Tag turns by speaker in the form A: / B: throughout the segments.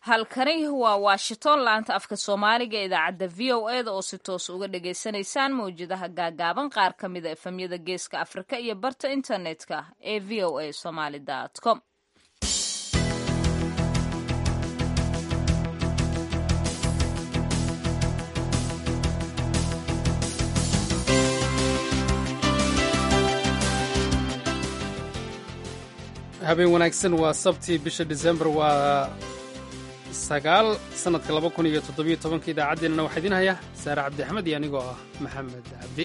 A: halkani waa washington laanta afka soomaaliga ee idaacadda v o e da oo si toos uga dhagaysanaysaan mawjadaha gaagaaban qaar ka mida efamyada geeska afrika iyo barta internetka ee v o a somaly com
B: habeen wanaagsan waa sabtii bisha disembar waa sagaal sannadka laba kun iyo toddobiyo tobanka idaacaddeenana waxaa idiin haya saare cabdi axmed iyo anigoo ah maxamed cabdi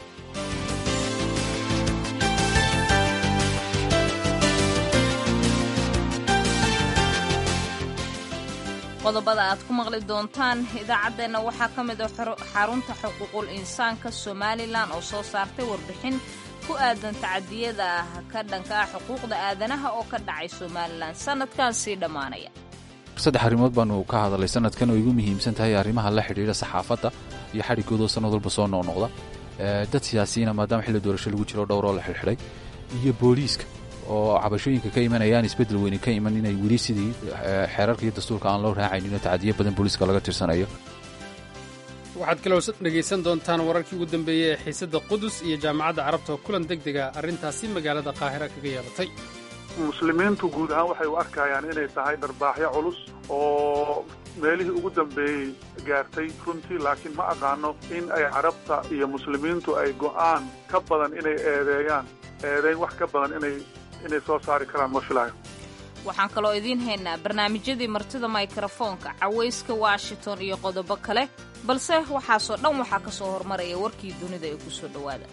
A: qodobada aad ku maqli doontaan idaacaddeenna waxaa ka mid a xarunta xuquuqul insaanka somalilan oo soo saartay warbixin ku aadan tacadiyada ka dhanka ah xuquuqda aadanaha oo ka dhacay somalilan sanadkan sii dhammaanaya
C: saddex arrimood baanu ka hadalay sanadkan oo igu muhiimsan tahay arrimaha la xidhiidha saxaafadda iyo xadhigoodoo sannad walba soo noqnoqda dad siyaasiyiina maadaama xilli doorasho lagu jiro dhowroo la xidhxidhay iyo booliiska oo cabashooyinka ka imanayaan isbeddel weyne ka iman inay weli sidii xeerarka iyo dastuurka aan loo raacaynin oo tacadiyo badan booliiska laga tirsanayo
B: waxaad kaloo dhegaysan doontaan wararkii ugu dambeeyey ee xiisadda qudus iyo jaamacadda carabta oo kulan deg dega arrintaasi magaalada qaahira kaga yeelatay
D: muslimiintu guud ahaan waxay u arkayaan inay tahay dharbaaxyo culus oo meelihii ugu dambeeyey gaartay runtii laakiin ma aqaano in ay carabta iyo muslimiintu ay go'aan ka badan inay eedeeyaan eedeyn wax ka badan inay inay soo saari karaan ma filayo
A: waxaan kaloo idiin haynaa barnaamijyadii martida mikrofoonka cawayska washington iyo qodobo kale balse waxaasoo dhan waxaa ka soo hormaraya warkii dunida ee ku soo dhowaada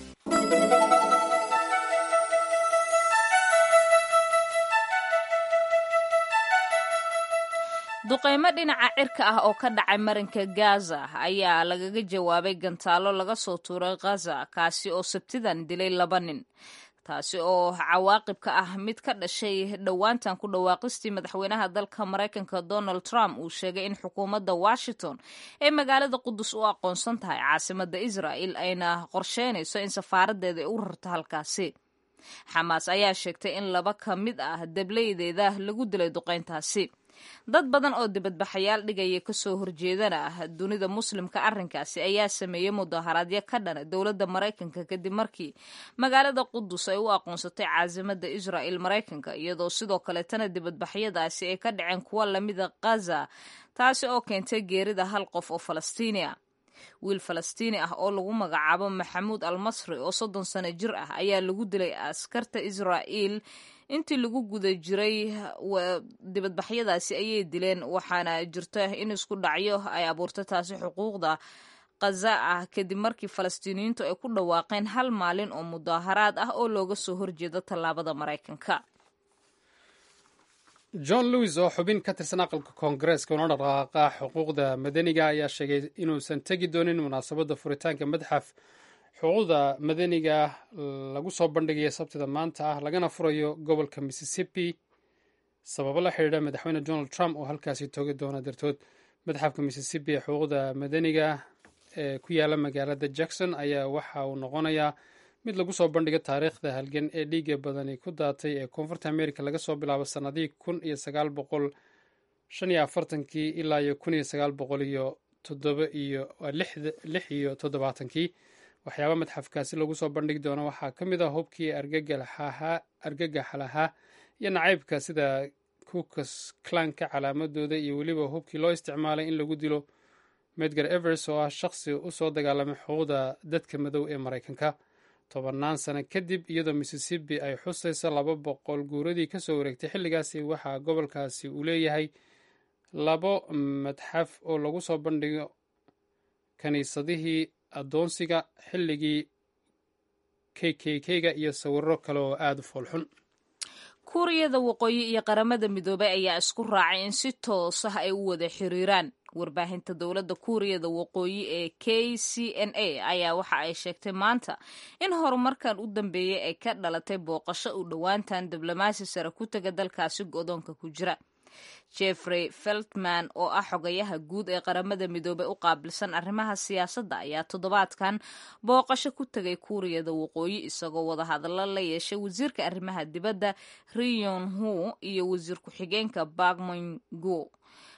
A: duqaymo dhinaca cirka ah oo ka dhacay marinka gaza ayaa lagaga jawaabay gantaalo laga soo tuuray khaza kaasi oo sabtidan dilay laba nin taasi oo cawaaqibka ah mid ka dhashay dhowaantan ku dhawaaqistii madaxweynaha dalka maraykanka donald trump uu sheegay in xukuumadda washington ee magaalada qudus u aqoonsan tahay caasimadda israa'el ayna qorsheynayso in safaaradeeda ay u rarto halkaasi xamaas ayaa sheegtay in laba ka mid ah dableydeeda lagu dilay duqayntaasi dad badan oo dibadbaxayaal dhigaya kasoo horjeedana ah dunida muslimka arrinkaasi ayaa sameeyey mudaharaadyo ka dhana dowladda maraykanka kadib markii magaalada qudus ay u aqoonsatay caasimada israa'el maraykanka iyadoo sidoo kaleetana dibadbaxyadaasi ay ka dhaceen kuwa lamida khaza taasi oo keentay geerida hal qof oo falastiini ah wiil falastiini ah oo lagu magacaabo maxamuud al masri oo soddon sano jir ah ayaa lagu dilay askarta israa'el intii lagu guda jiray dibadbaxyadaasi ayay dileen waxaana jirta in isku dhacyo ay abuurtay taasi xuquuqda khaza ah kadib markii falastiiniyiintu ay ku dhawaaqeen hal maalin oo mudaaharaad ah oo looga soo horjeedo tallaabada maraykanka
B: john lewis oo xubin ka tirsan aqalka koongareeska una dhaqaaqa xuquuqda madaniga ayaa sheegay inuusan tegi doonin munaasabadda furitaanka madxaf xuquuqda madaniga lagu soo bandhigaya sabtida maanta ah lagana furayo gobolka mississippi sababo la xidhiidha madaxweyne donald trump oo halkaasi toogi doona dartood madxafka mississippi ee xuquuqda madaniga ee ku yaala magaalada jackson ayaa waxa uu noqonayaa mid lagu soo bandhigo taariikhda halgan ee dhiiga badani ku daatay ee koonfurta america laga soo bilaabo sannadihii kun iyo sagaal boqol shan iyo afartankii ilaa iyo kun iyo sagaal boqol iyo toddoba iyo lix iyo toddobaatankii waxyaaba madxafkaasi lagu soo bandhigi doono waxaa ka mid ah hubkii argagaxa lahaa iyo nacaybka sida kukas clanka calaamadooda iyo weliba hubkii loo isticmaalay in lagu dilo medgar evers oo ah shaqsi u soo dagaalamay xuquuqda dadka madow ee maraykanka tobannaan sano kadib iyadoo mississippi ay xusayso laba boqol guuradii ka soo wareegtay xilligaasi waxaa gobolkaasi uu leeyahay labo madxaf oo lagu soo bandhigo kiniisadihii addoonsiga xilligii k k k-ga iyo sawiro kale oo aada u foolxun
A: kuuriyada waqooyi iyo qaramada midoobay ayaa isku raacay in si toos ah ay u wada xiriiraan warbaahinta dowladda kuuriyada waqooyi ee k c n a ayaa waxa ay sheegtay maanta in horumarkan u dambeeyey ay ka dhalatay booqasho u dhowaantan diblomaasi sare ku taga dalkaasi godoonka ku jira jeffrey feltman oo ah xogayaha guud ee qaramada midoobey u qaabilsan arrimaha siyaasadda ayaa toddobaadkan booqasho ku tegay kuuriyada waqooyi isagoo wadahadallo la yeeshay wasiirka arrimaha dibadda riyon hu iyo wasiir ku-xigeenka bagmongo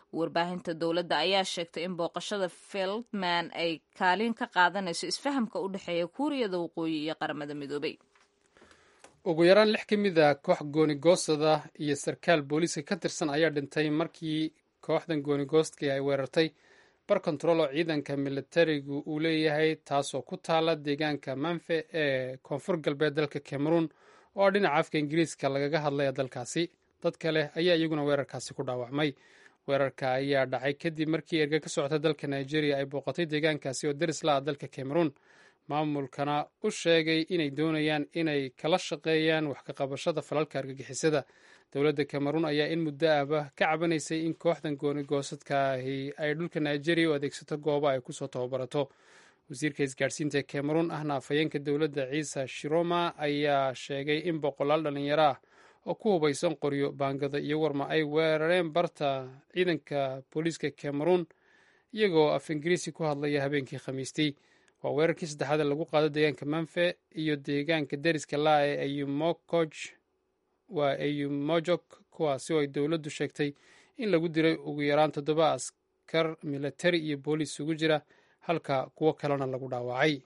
A: warbaahinta dowladda ayaa sheegtay in booqashada feldman ay kaalin ka qaadanayso isfahamka u dhexeeya kuuriyada waqooyi iyo qaramada midoobay
B: ugu yaraan lix ka mid a koox goonigoostada iyo sarkaal booliiska ka tirsan ayaa dhintay markii kooxdan goonigoostkii ay weerartay bar kontarool oo ciidanka militarigu uu leeyahay taasoo ku taala deegaanka manfe ee koonfur galbeed dalka cameroon oo dhinaca afka ingiriiska lagaga hadlaya dalkaasi dad kale ayaa iyaguna weerarkaasi ku dhaawacmay weerarka ayaa dhacay kadib markii erga ka socota dalka nigeria ay booqatay deegaankaasi oo deris la ah dalka cameroon maamulkana u sheegay inay doonayaan inay kala shaqeeyaan wax ka qabashada falalka argagixisada dowladda cameroon ayaa in muddo ahba ka cabanaysay in kooxdan goonigoosadkaahi ay dhulka nigeria u adeegsato goobo ay kusoo tababarato wasiirka isgaadhsiinta cameroon ahna afhayeenka dowladda ciise shiroma ayaa sheegay in boqolaal dhallinyaro ah oo ku hubaysan qoryo baangada iyo warma ay weerareen barta ciidanka booliiska cameroon iyagoo af ingiriisi ku hadlaya habeenkii khamiistii waa weerarkii saddexaad ee lagu qaado deegaanka manfe iyo deegaanka deriska laa ee ayumokoj waa ayumojok kuwaasi oo ay dowladdu sheegtay in lagu diray ugu yaraan toddoba askar militari iyo booliis ugu jira halka kuwo kalena lagu dhaawacay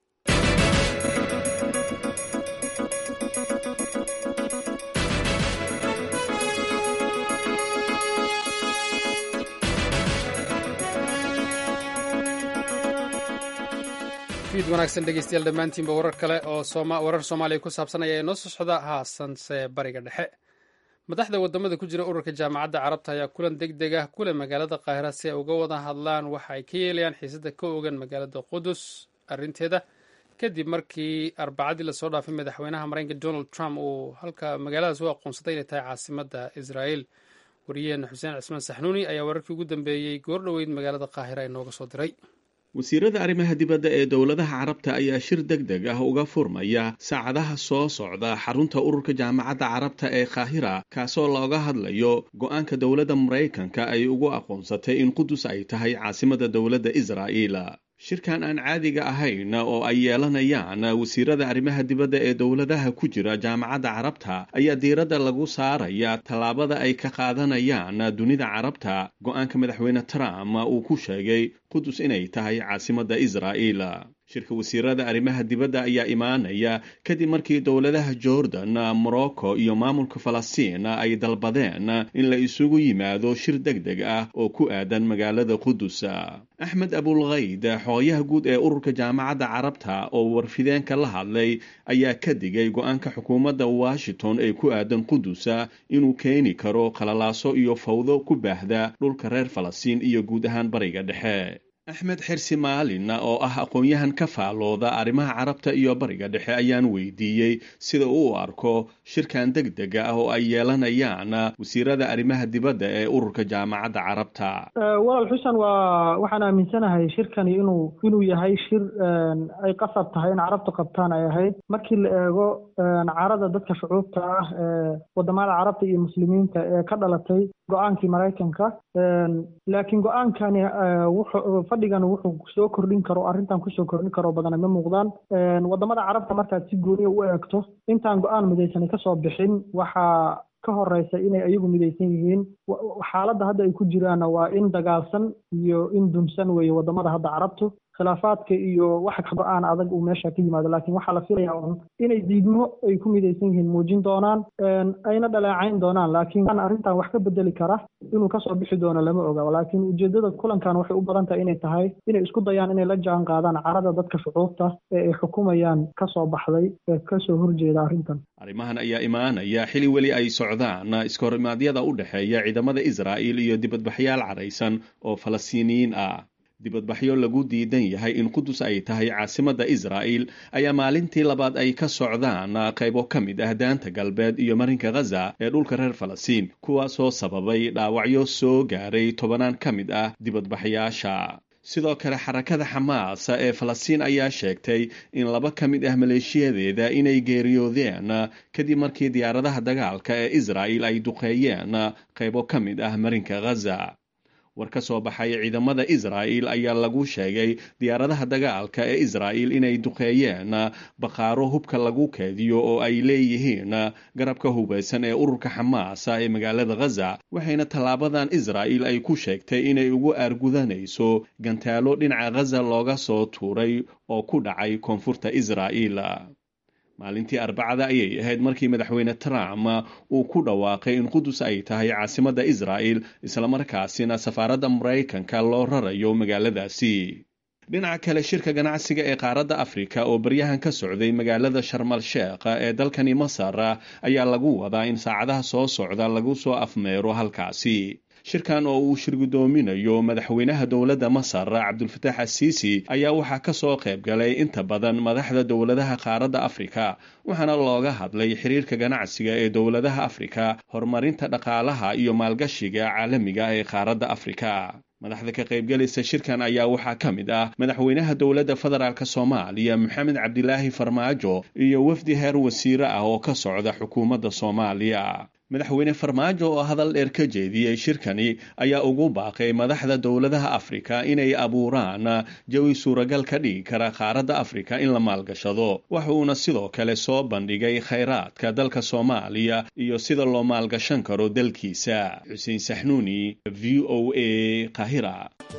B: fiid wanaagsan dhegeystayaal dhammaantiinba warar kale oo warar soomaaliya ku saabsan ayaa inoo soo socda haasanse bariga dhexe madaxda wadamada ku jira ururka jaamacadda carabta ayaa kulan deg deg ah kule magaalada qaahira si ay uga wada hadlaan waxa ay ka yeelayaan xiisada ka ogan magaalada qudus arrinteeda kadib markii arbacadii lasoo dhaafay madaxweynaha mareykanka donald trump uu halka magaaladaas u aqoonsaday inay tahay caasimada israel wariyaheena xuseen cismaan saxnuuni ayaa wararkii ugu dambeeyey goor dhoweyd magaalada qaahira inooga soo diray
E: wasiirada arrimaha dibadda ee dowladaha carabta ayaa shir deg deg ah uga furmaya saacadaha soo socda xarunta ururka jaamacadda carabta ee kaahira kaasoo looga hadlayo go-aanka dowladda maraykanka ay ugu aqoonsatay in qudus ay tahay caasimada dowladda israa'iil shirkan aan caadiga ahayn oo ay yeelanayaan wasiirada arrimaha dibadda ee dowladaha ku jira jaamacadda carabta ayaa diiradda lagu saaraya tallaabada ay ka qaadanayaan dunida carabta go-aanka madaxweyne trump uu ku sheegay qudus inay tahay caasimadda israa'iil shirka wasiirada arrimaha dibadda ayaa imaanaya kadib markii dowladaha jordan morocco iyo maamulka falastiin ay dalbadeen in la isugu yimaado shir deg deg ah oo ku aadan magaalada qudus axmed abulkayd xoogayaha guud ee ururka jaamacadda carabta oo warfideenka la hadlay ayaa ka digay go-aanka xukuumadda washington ee ku aadan qudus inuu keeni karo qalalaaso iyo fawdo ku baahda dhulka reer falastiin iyo guud ahaan bariga dhexe axmed xirsi maalin oo ah aqoon-yahan ka faalooda arrimaha carabta iyo bariga dhexe ayaan weydiiyey sida uu u arko shirkan deg dega ah oo ay yeelanayaan wasiirada arrimaha dibadda ee ururka jaamacadda carabta
F: walaal xuseen waa waxaan aaminsanahay shirkani inuu inuu yahay shir ay qasab tahay in carabtu qabtaan ay ahayd markii la eego carada dadka shucuubta ah ee wadamada carabta iyo muslimiinta ee ka dhalatay go-aankii maraykanka laakiin go-aankani wuxuu fadhigan wuxuu soo kordhin karo arrintan kusoo kordhin karo badana ma muuqdaan wadamada carabta markaad si gooniya u eegto intaan go-aan midaysanay kasoo bixin waxaa ka horeysa inay ayagu midaysan yihiin xaaladda hadda ay ku jiraanna waa in dagaalsan iyo in dumsan weeye wadamada hadda carabtu khilaafaadka iyo wax go-aan adag uu meesha ka yimaado laakiin waxaa la filaya un inay diidmo ay ku midaysan yihiin muujin doonaan ayna dhaleecayn doonaan laakiin arrintan wax ka bedeli kara inuu kasoo bixi doono lama oga laakiin ujeedada kulankan waxay u badan tahay inay tahay inay isku dayaan inay la jaan qaadaan carada dadka shucuubta ee ay xukumayaan kasoo baxday ee kasoo horjeeda arrintan
E: arrimahan ayaa imaanaya xili weli ay socdaan iskahorimadyada u dhexeeya ciidamada israa'iil iyo dibadbaxyaal caraysan oo falastiiniyiin ah dibadbaxyo lagu diidan yahay in qudus ay tahay caasimadda israa'il ayaa maalintii labaad ay ka socdaan qaybo ka mid ah daanta galbeed iyo marinka khaza ee dhulka reer falastiin kuwaasoo sababay dhaawacyo soo gaaray tobanaan ka mid ah dibadbaxyaasha sidoo kale xarakada xamaas ee falastiin ayaa sheegtay in laba ka mid ah maleeshiyadeeda inay geeriyoodeen kadib markii diyaaradaha dagaalka ee israa'il ay duqeeyeen qaybo ka mid ah marinka khaza war ka soo baxay ciidamada israa'il ayaa lagu sheegay diyaaradaha dagaalka ee israa'il inay duqeeyeen bakhaaro hubka lagu keediyo oo ay leeyihiin garabka hubaysan ee ururka xamaasa ee magaalada ghaza waxayna tallaabadan israa'il ay ku sheegtay inay ugu aargudanayso gantaalo dhinaca ghaza looga soo tuuray oo ku dhacay koonfurta israa'il maalintii arbacada ayay ahayd markii madaxweyne trump uu ku dhawaaqay in qudus ay tahay caasimadda israa'il islamarkaasina safaaradda maraykanka loo rarayo magaaladaasi dhinaca kale shirka ganacsiga ee qaaradda afrika oo baryahan ka socday magaalada sharmal sheekh ee dalkani masar ayaa lagu wadaa in saacadaha soo socda lagu soo afmeero halkaasi shirkan oo uu shirgudoominayo madaxweynaha dowladda masar cabdulfataax asiisi ayaa waxaa ka soo qayb galay inta badan madaxda dowladaha qaaradda afrika waxaana looga hadlay xiriirka ganacsiga ee dowladaha afrika horumarinta dhaqaalaha iyo maalgashiga caalamiga ee qaaradda afrika madaxda ka qaybgalaysa shirkan ayaa waxaa ka mid ah madaxweynaha dowladda federaalk soomaaliya maxamed cabdilaahi farmaajo iyo wafdi heer wasiire ah oo ka socda xukuumadda soomaaliya madaxweyne farmaajo oo hadal dheer ka jeediyey shirkani ayaa ugu baaqay madaxda dowladaha afrika inay abuuraan jawi suuragal ka dhigi kara qaaradda afrika in la maalgashado waxa uuna sidoo kale soo bandhigay khayraadka dalka soomaaliya iyo sida loo maalgashan karo dalkiisa xuseen saxnuuni v o a qahira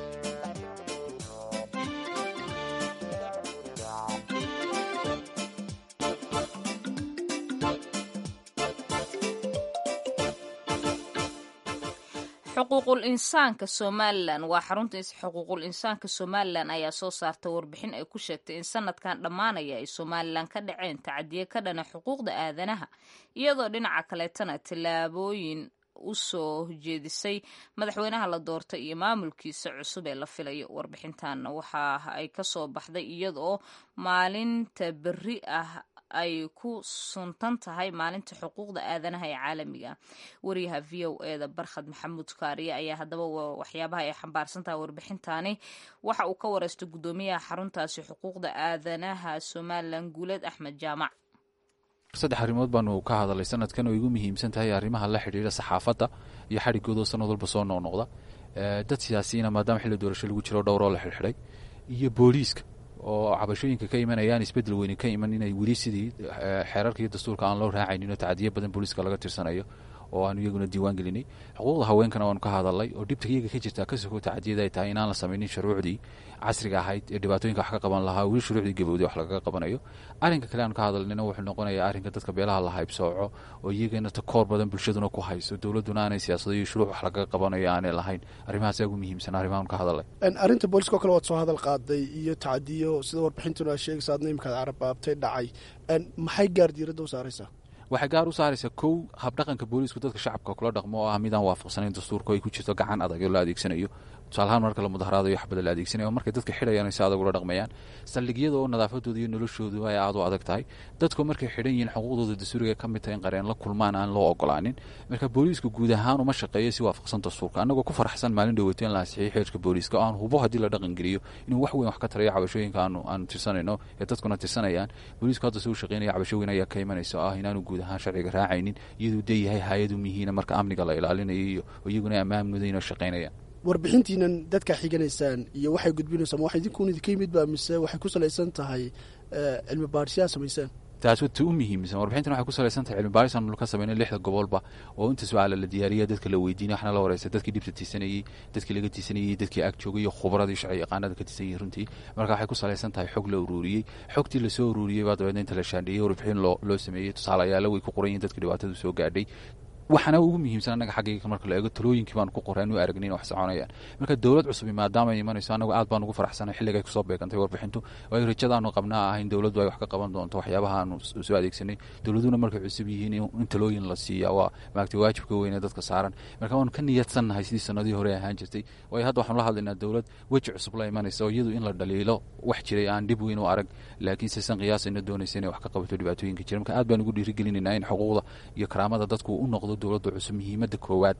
A: xuquuqul insaanka somalilan waa xarunta xuquuqul insaanka somalilan ayaa soo saartay warbixin ay ku sheegtay in sanadkan dhammaanaya ay somalilan ka dhaceen tacadiye ka dhana xuquuqda aadanaha iyadoo dhinaca kaleetana tallaabooyin u soo jeedisay madaxweynaha la doortay iyo maamulkiisa cusub ee la filayo warbixintan waxa ay kasoo baxday iyadoo maalinta berri ah ay ku suntan tahay maalinta xuquuqda aadanaha ee caalamiga wariyaha v o e da barkhad maxamuud kaariye ayaa haddaba waxyaabaha ay xambaarsan tahay warbixintaani waxa uu ka wareystay guddoomiyaha xaruntaasi xuquuqda aadanaha somalilan guuleed axmed jaamac
C: saddex arrimood baanu ka hadalay sanadkan oo igu muhiimsan tahay arrimaha la xidhiidha saxaafadda iyo xadhigoodoo sanad walba soo noqnoqda dad siyaasiyiina maadaama xilli doorasho lagu jiro dhowroo la xidhxidhay iyo booliiska oo cabashooyinka ka imanayaan isbedel weyni ka iman inay weli sidii xeerarka iyo dastuurka aan loo raacayninoo tacdiyo badan booliiska laga tirsanayo oo aanu iyaguna diiwaan gelinay xuquuqda haweenkana waanu ka hadalnay oo dhibta iyaga ka jirta ka soko tacdiyada ay tahay inaan la samaynin shuruucdii casriga ahayd ee dhibaatooyinka wax ka qaban lahaa weli shuruucdii gabowday wax lagaga qabanayo arrinka kale aanu ka hadalnayna wuxuu noqonayaa arrinka dadka beelaha la haybsooco oo iyagana takoor badan bulshaduna ku hayso dowladuna aanay siyaasado iyo shuruuc wax lagaga qabanayo aanay lahayn arrimahaas ugu muhiimsan arrimahaanu ka hadalay
G: arrinta booliska oo kale waad soo hadal qaaday iyo tacdiyo sida warbixintuna aad sheegaysa adna imikaad carabaabtay dhacay maxay gaar diiradda u saaraysaa
C: waxay gaar u saaraysaa kow habdhaqanka booliisku dadka shacabka kula dhaqmo oo ah midaan waafaqsanayn dastuurka ay ku jirto gacan adag oo la adeegsanayo tusaalahaan marka la mudaharaadayo waxbada la adeegsanayo markay dadka xidhayaan ay si adag ula dhaqmayaan saldhigyada oo nadaafadooda iyo noloshoodu ay aad u adag tahay dadku markay xidhan yihiin xuquuqdooda dastuuriga ka mid tahay in qareen la kulmaan aan loo ogolaanin marka booliisku guud ahaan uma shaqeeyo si waafaqsan dastuurka annagoo ku faraxsan maalin dhaweyto in la ansixiyey xeerka booliiska oo aan hubo haddii la dhaqan geliyo inuu wax weyn wax ka tarayo cabashooyinka aanu aanu tirsanayno ee dadkuna tirsanayaan booliisku hadda si u shaqeynaya cabasho weyn ayaa ka imanaysa oo ah inaanu guud ahaan sharciga raacaynin iyaduu dee yahay hay-adu mihiina marka amniga la ilaalinayo iyo iyaguna ammaan mudayn oo shaqaynayaan
G: warbixintiinan dadkaa xiganaysaan iyo waxay gudbinaysaan ma wax idinkuun idinka yimid ba mise waxay ku salaysan tahay cilmi baadhisyaa samaysaan
C: taas wata u muhiimsan warbixintan waxay ku salaysan tahay cilmi baaris aanu ka sameynay lixda gobolba oo inta su-aala la diyaariya dadka la weydiinay waxna la wareysa dadkii dhibta tiisanayey dadkii laga tiisanayey dadkii ag joogay iyo khubradii sharci yaqaanada ka tiisan yihin runtii marka waxay ku salaysan tahay xog la uruuriyey xogtii lasoo uruuriyey baa dabeedna inta la shaandheeyey warbixin loo loo sameeyey tusaalayaala way ku qoran yihin dadka dhibaatadu soo gaadhay waxaana ugu muhiimsan annaga xaggayga marka la eego talooyinkii baanu ku qoray anu aragnin wax soconayaan marka dowlad cusubi maadaama ay imanayso annagu aad baan ugu faraxsanay xilligay kusoo beegantay warbixintu waayo rajadaanu qabnaa ah in dowladdu ay wax ka qaban doonto waxyaabaha aanu soo adeegsanay dowladuna markay cusub yihiin in talooyin la siiya waa maagtay waajibka weyne dadka saaran marka waanu ka niyadsannahay sidii sanadii hore ahaan jirtay waayo hadda waxaanu la hadlaynaa dowlad weji cusub la imanaysa oo iyadu in la dhaliilo wax jiray aan dhib weyn u arag laakiin sisan qiyaasayna doonaysa inay wax ka qabato dhibaatooyinka jira marka aad baan ugu dhiirigelinaynaa in xuquuqda iyo karaamada dadku u noqdo dowladda cusub muhiimadda koowaad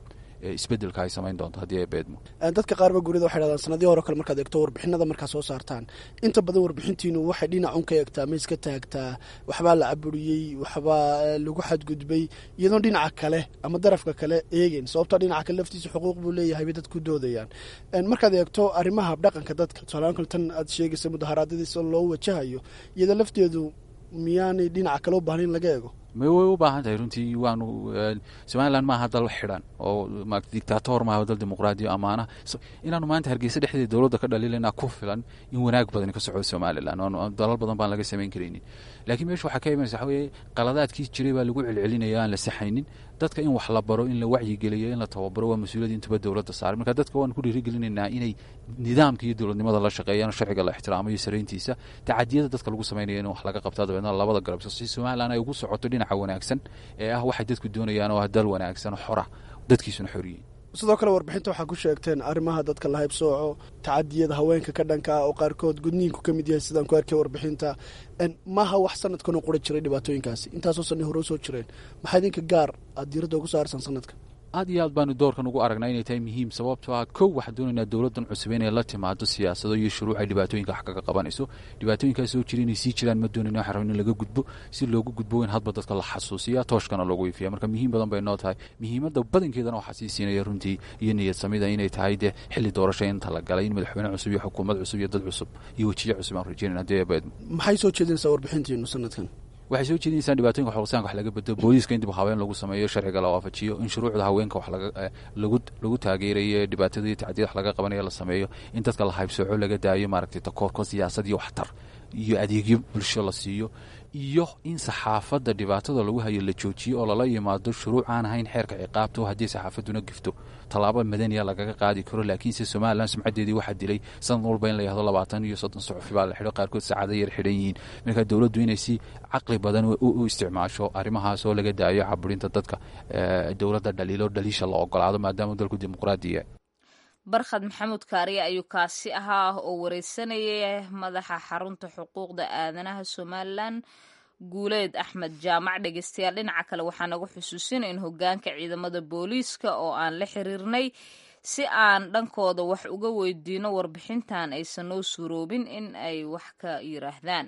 C: isbeddelka ay samayn doonto haddii ay beedmo
G: dadka qaarba gurida waxay dhahdaan sanadii hore kale markaad eegto warbixinada markaa soo saartaan inta badan warbixintiinu waxay dhinacun ka eegtaa ma iska taagtaa waxbaa la caburiyey waxbaa lagu xadgudbay iyadoon dhinaca kale ama darafka kale eegeyn sababtoo dhinaca kale laftiisa xuquuq buu leeyahay bay dadku doodayaan markaad eegto arrimaha habdhaqanka dadka tusaalahaan kale tan aad sheegaysa mudaharaadyadiisa loo wajahayo iyadoo lafteedu miyaanay dhinaca kale u baahnayn laga eego
C: may way u baahan tahay runtii waanu somalilan maaha dal xidhan oo dictator maaha dal dimuqraadiya amaana inaanu maanta hargeysa dhexdeeda dowladda ka dhaliilana ku filan in wanaag badan ka socdo somalilan dalal badan baan laga samayn karaynin laakiin meesha waxaa ka imanaysa waxa weeye qaladaadkii jiray baa lagu celcelinaya aan la saxaynin dadka in wax la baro in la wacyigeliyo in la tababaro waa mas-uuliyad intuba dowladda saaray marka dadka waan ku dhiirigelinaynaa inay nidaamka iyo dowladnimada la shaqeeyaan sharciga la ixtiraamo iyo sarayntiisa tacadiyada dadka lagu samaynaya in wax laga qabtaa dabeedna labada garab si somalilan ay ugu socoto dhinaca wanaagsan ee ah waxay dadku doonayaan oo ah dal wanaagsan xora dadkiisuna xoriyiin
G: sidoo kale warbixinta waxaa ku sheegteen arrimaha dadka la haybsooco tacadiyada haweenka ka dhanka ah oo qaarkood gudniinku ka mid yahay sidaan ku arkay warbixinta maaha wax sanadkan oo qura jiray dhibaatooyinkaasi intaasoo sanni hore usoo jireen maxaa idinka gaar aad diiradda ugu saarsan sanadkan
C: aad iyo aad baanu doorkan ugu aragnaa inay tahay muhiim sababtoo ah kow waxaan doonaynaa dowladdan cusub inay la timaado siyaasado iyo shuruuc ay dhibaatooyinka wax kaga qabanayso dhibaatooyinkaas soo jira inay sii jiraan ma doonayna waxaan rabin in laga gudbo si loogu gudbo in hadba dadka la xasuusiya tooshkana loogu ifiya marka muhiim badan bay noo tahay muhiimadda badankeedana waxaa sii siinaya runtii iyo niyad samida inay tahay dee xilli doorasho inta la galay in madaxweyne cusub iyo xukuumad cusub iyo dad cusub iyo wejiye cusub aan rajeynayna haddii ay beedmo
G: maxay soo jeedinaysaa warbixintiinu sanadkan
C: waxay soo jeedinaysaan dhibaatoyinka xulsaanka wax laga bedelo booliiska in dib haween lagu sameeyo sharciga la waafajiyo in shuruucda haweenka wax lagu lagu taageerayo dhibaatada iyo tacdiyada wax laga qabanayo la sameeyo in dadka la haybsooco laga daayo maaragtay takoorko siyaasad iyo waxtar iyo adeegyo bulsho la siiyo iyo in saxaafadda dhibaatada lagu hayo la joojiyo oo lala yimaado shuruuc aan ahayn xeerka ciqaabta oo haddii saxaafadduna gifto tallaabo madaniya lagaga qaadi karo laakiinse somalilan sumcaddeedii waxaa dilay sanad walba in la yahdo labaatan iyo soddon suxufi baa la xidho qaarkood saacado yar xidhan yihiin marka dowladdu inay si caqli badan u isticmaasho arrimahaas oo laga daayo caburinta dadka dowladda dhaliilo dhaliisha la ogolaado maadaama dalku dimuqraadiya
A: barkhad maxamuud kaariye ayuu kaasi ahaa oo wareysanayay madaxa xarunta xuquuqda aadanaha somalilan guuleed axmed jaamac dhegeystayaal dhinaca kale waxaa nagu xusuusinay in hogaanka ciidamada booliiska oo aan la xiriirnay si aan dhankooda wax uga weydiino warbixintan aysan noo suuroobin in ay wax ka yiraahdaan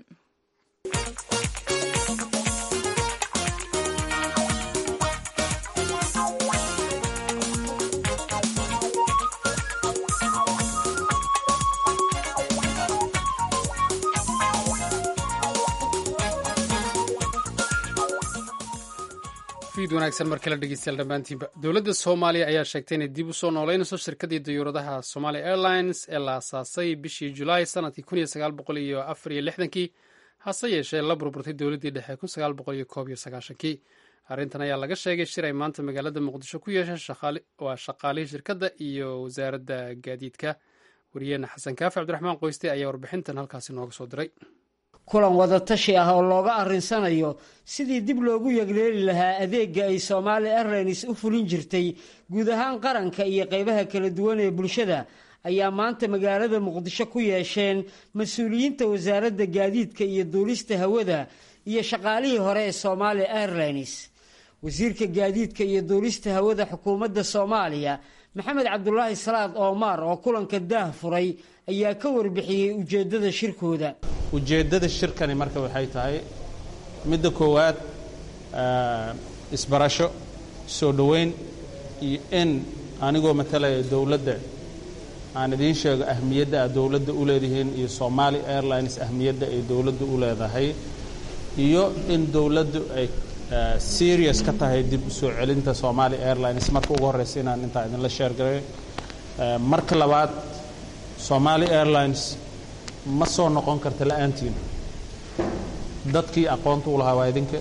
B: fiid wanaagsan mar kale dhegeystayaal dhammaantiinba dowladda soomaaliya ayaa sheegtay inay dib u soo nooleynayso shirkadii dayuuradaha somalia airlines ee la asaasay bishii julaay sanadkii kun iyo sagaal boqol iyo afar iyo lixdankii hase yeeshee la burburtay dowladdii dhexe kun sagaal boqol iyo koob iyo sagaashankii arrintan ayaa laga sheegay shir ay maanta magaalada muqdisho ku yeesheen waa shaqaalihii shirkadda iyo wasaaradda gaadiidka wariyeena xasan kaafi cabdiraxmaan qoyste ayaa warbixintan halkaasi nooga soo diray
H: kulan wadatashi ah oo looga arrinsanayo sidii dib loogu yegleeli lahaa adeegga ay soomaali airlines u fulin jirtay guud ahaan qaranka iyo qaybaha kala duwan ee bulshada ayaa maanta magaalada muqdisho ku yeesheen mas-uuliyiinta wasaaradda gaadiidka iyo duulista hawada iyo shaqaalihii hore ee soomaali airlines wasiirka gaadiidka iyo duulista hawada xukuumadda soomaaliya maxamed cabdulaahi salaad oomaar oo kulanka daah furay ayaa ka warbixiyey ujeeddada shirkooda
I: ujeeddada shirkani marka waxay tahay midda koowaad isbarasho soo dhoweyn iyo in anigoo matalaya dowladda aan idiin sheego ahmiyadda aad dowladda u leedihiin iyo somaali airlines ahmiyadda ay dowladda u leedahay iyo in dowladdu ay serious ka tahay dib u soo celinta somaali airlines marka ugu horreysa inaan intaa idinla sheergaray marka labaad somaali airlines ma soo noqon karta la-aantiina dadkii aqoonta u lahaa waa idinka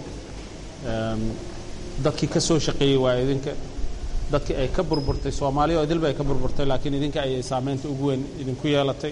I: dadkii ka soo shaqeeyey waa idinka dadkii ay ka burburtay soomaaliya oo idilba ay ka burburtay laakiin idinka ayay saameynta ugu weyn idinku yeelatay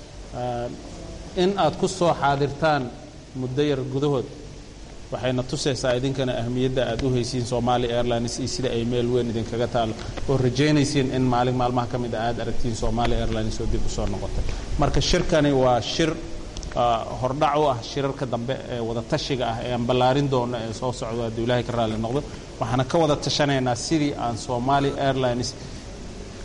I: in aad ku soo xaadirtaan muddo yar gudahood waxayna tusaysaa idinkana ahmiyadda aad u haysiin somaali airlines iyo sida ay meel weyn idinkaga taalo oo rajaynaysiin in maalin maalmaha ka mid a aad aragtiin somaali airlines oo dib u soo noqotay marka shirkani waa shir hordhac u ah shirarka dambe ee wada tashiga ah ee aan ballaarin doono ee soo socdo hadduu ilaahay ka raalli noqdo waxaana ka wada tashanaynaa sidii aan somaali airlines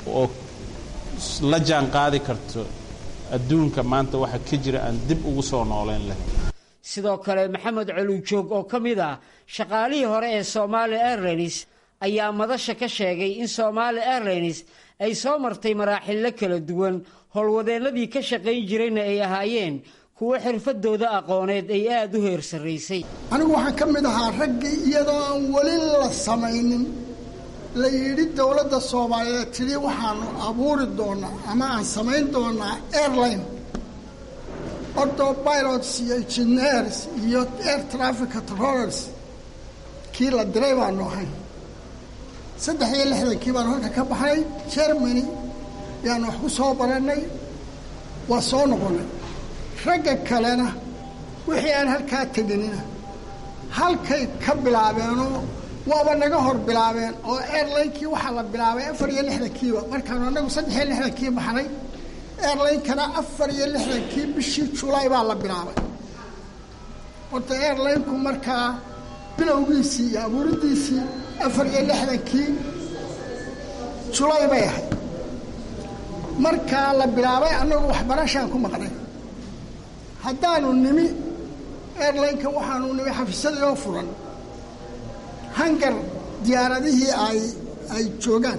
I: oo la jaan qaadi karto adduunka maanta waxa ka jira aan dib ugu soo nooleyn lahayn
H: sidoo kale maxamed colujoog oo ka mid ah shaqaalihii hore ee somaali airlines ayaa madasha ka sheegay in somaali airlines ay soo martay maraaxillo kala duwan howlwadeennadii ka shaqayn jirayna ay ahaayeen kuwo xirfadooda aqooneed ay aada u heer sarraysay
J: anigu waxaan ka mid ahaa raggii iyadoo aan weli la samaynin la yidhi dowladda soomaaliyeed tidhi waxaanu abuuri doonaa ama aan samayn doonaa airline ordo pilots iyo engineers iyo air traffic controllers kii la diray baanu ahayn saddex iyo lixdankii baanu halka ka baxnay germany yaanu wax ku soo barannay waa soo noqonnay ragga kalena wixii aan halkaa teginina halkay ka bilaabeenoo waaba naga hor bilaabeen oo airlinekii waxaa la bilaabay afar iyo lixdankiiba markaanu anagu saddex iyo lixdankii baxnay airlinekana afar iyo lixdankii bishii julaay baa la bilaabay horta airlineku markaa bilowgiisii iyo abuuridiisii afar iyo lixdankii julaay bay ahayd markaa la bilaabay annagu waxbarashaan ku maqnay haddaanu nimi airlineka waxaanu nimi xafiisyadii furan hangar diyaaradihii ay ay joogaan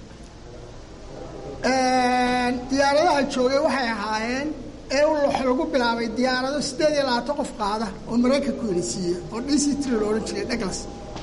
J: diyaaradaha joogay waxay ahaayeen ee wax lagu bilaabay diyaarado siddeed iyo labaatan qof qaada oo maraykanku inisiiya oo d c tr la odhan jiray douglas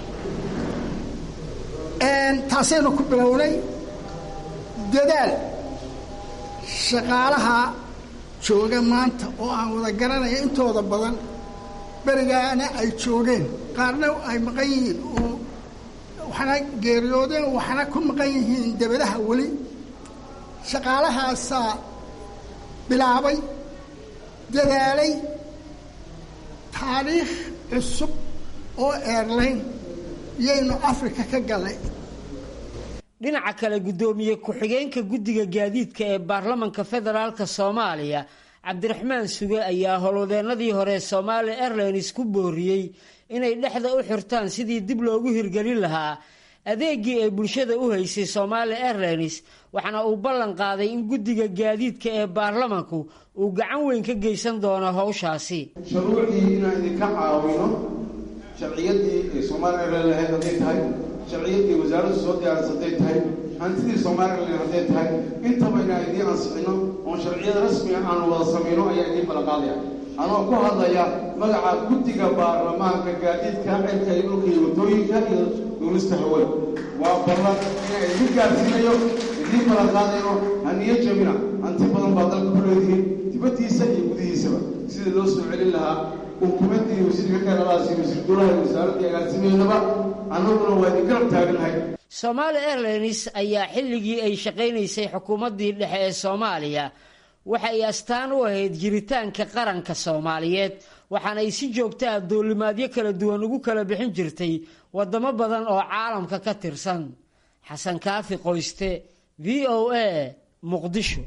J: taasaynu ku bilownay dadaal shaqaalaha jooga maanta oo aan wada garanaya intooda badan berigaana ay joogeen qaarna ay maqan yihiin oo waxna geeriyoodeen waxna ku maqan yihiin debadaha weli shaqaalahaasaa bilaabay dadaalay taariikh cusub oo airline yaynu africa ka gallay
H: dhinaca kale guddoomiye ku-xigeenka guddiga gaadiidka ee baarlamanka federaalka soomaaliya cabdiraxmaan suge ayaa howlwadeennadii hore somaali airlines ku booriyey inay dhexda u xirtaan sidii dib loogu hirgelin lahaa adeegii ay bulshada u haysay somaali airlines waxaana uu ballan qaaday in guddiga gaadiidka ee baarlamanku uu gacan weyn ka geysan doono howshaasi
K: shuruucdii inaan idinka caawino sharciyadii ay soomaali airline lahayd hadday tahay sharciyadii wasaaraddu soo diyaaris hadday tahay hantidii somalilan hadday tahay intaba inaan idiin ansixino oon sharciyada rasmiga aanu wada samayno ayaa idiin ballanqaadaya anoo ku hadlaya magaca guddiga baarlamaanka gaadiidka cirka iyo dhulka iyo waddooyinka iyo duulista hawada waa ballan inaan idiin gaarsiinayo idiin ballanqaadayno haniyo jabina hanti badan baa dalka ku leedihiin dibaddiisa iyo gudihiisaba sidii loo soo celin lahaa ukumadii wasiirka kanadaas iyo wasiir dowlaha iyo wasaaraddii agaasimeynaba annaguna waa idin garab taaganahay
H: somaali airlines ayaa xilligii ay shaqaynaysay xukuumaddii dhexe ee soomaaliya waxa ay astaan u ahayd jiritaanka qaranka soomaaliyeed waxaana ay si joogta ah duulimaadyo kala duwan ugu kala bixin jirtay waddamo badan oo caalamka ka tirsan xasan kaafi qoyste v o a muqdisho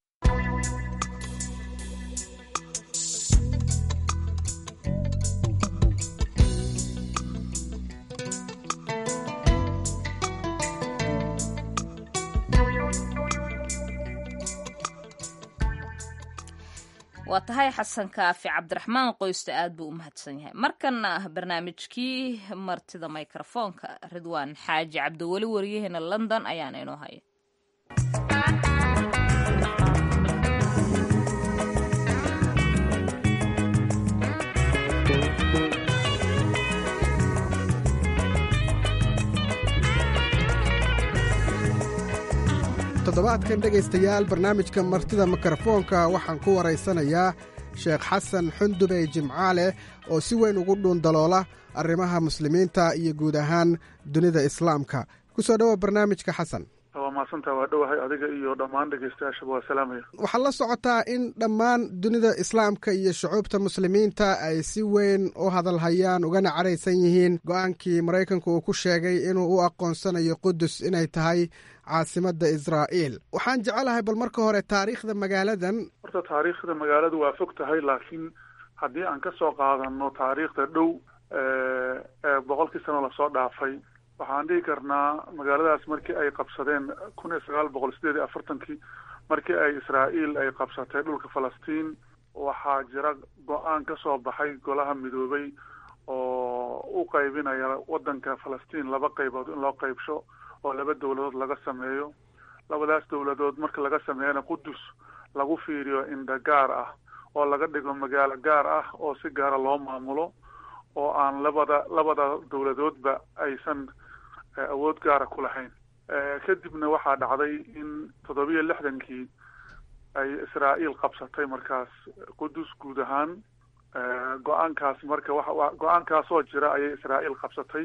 A: waa tahay xasan kaafi cabdiraxmaan qoyste aad buu u mahadsan yahay markana ah barnaamijkii martida mikrofoonka ridwaan xaaji cabdiweli wariyaheena london ayaana inoo haya
L: toddobaadkan dhegaystayaal barnaamijka martida mikrofoonka waxaan ku waraysanayaa sheekh xasan xundube jimcaale oo si weyn ugu dhuundaloola arrimaha muslimiinta iyo guud ahaan dunida islaamka ku soo dhowa barnaamijka xasan
D: waa mahadsantaa waa dhowahay adiga iyo dhammaan dhegaystayaashaba waa salaamaya
L: waxaad la socotaa in dhammaan dunida islaamka iyo shucuubta muslimiinta ay si weyn u hadalhayaan ugana caraysan yihiin go-aankii maraykanku uu ku sheegay inuu u aqoonsanayo qudus inay tahay caasimadda israa'iil waxaan jecelahay bal marka hore taariikhda magaaladan
D: horta taariikhda magaaladu waa fog tahay laakiin haddii aan ka soo qaadano taariikhda dhow ee boqolkii sano lasoo dhaafay waxaan dhihi karnaa magaaladaas markii ay qabsadeen kun iyo sagaal boqol sideed iyo afartankii markii ay israa'iil ay qabsatay dhulka falastiin waxaa jira go-aan ka soo baxay golaha midoobay oo u qaybinaya waddanka falastiin laba qaybood in loo qaybsho oo laba dowladood laga sameeyo labadaas dowladood marka laga sameeyana qudus lagu fiiriyo indha gaar ah oo laga dhigo magaalo gaar ah oo si gaara loo maamulo oo aan labada labada dowladoodba aysan awood gaara ku lahayn kadibna waxaa dhacday in toddobiyo lixdankii ay israa'iil qabsatay markaas qudus guud ahaan go-aankaas marka wa go-aankaasoo jira ayay israa'iil qabsatay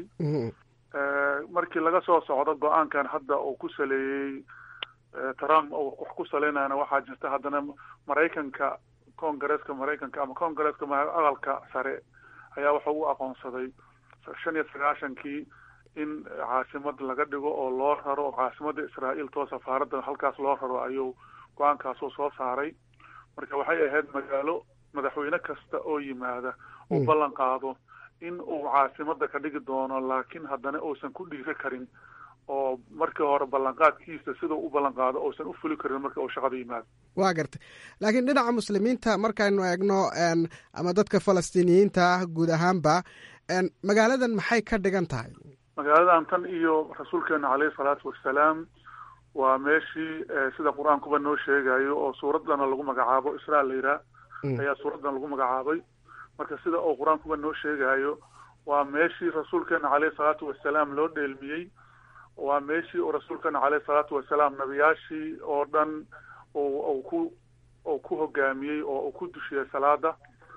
D: markii laga soo socdo go-aankan hadda uu ku saleeyey trump oo wax ku saleynayana waxaa jirta haddana maraykanka congaresska maraykanka ama congaresska aqalka sare ayaa waxa u aqoonsaday shan iyo sagaashankii in caasimad laga dhigo oo loo raro caasimadda israa'iil too safaaradda halkaas loo raro ayuu go-aankaasuu soo saaray marka waxay ahayd magaalo madaxweyne kasta oo yimaada uu ballan qaado in uu caasimada ka dhigi doono laakiin haddana uusan ku dhiiri karin oo markii hore ballanqaadkiisa sidau u ballan qaado uusan u fuli karin marka uu shaqada yimaado
L: waa gartay laakiin dhinaca muslimiinta markaynu eegno ama dadka falastiiniyiinta ah guud ahaanba magaaladan maxay ka dhigan tahay
D: magaaladan tan iyo rasuulkeena caleyhi salaatu wassalaam waa meeshii sida qur-aankuba noo sheegayo oo suuraddana lagu magacaabo israa la yiraa ayaa suuraddan lagu magacaabay marka sida uu qur-aankuba noo sheegayo waa meeshii rasuulkeena caleyhi salaatu wasalaam loo dheelmiyey waa meeshii uu rasuulkeena caleyhi salaatu wasalaam nabiyaashii oo dhan u ku uu ku hogaamiyey oo uu ku dushiyey salaada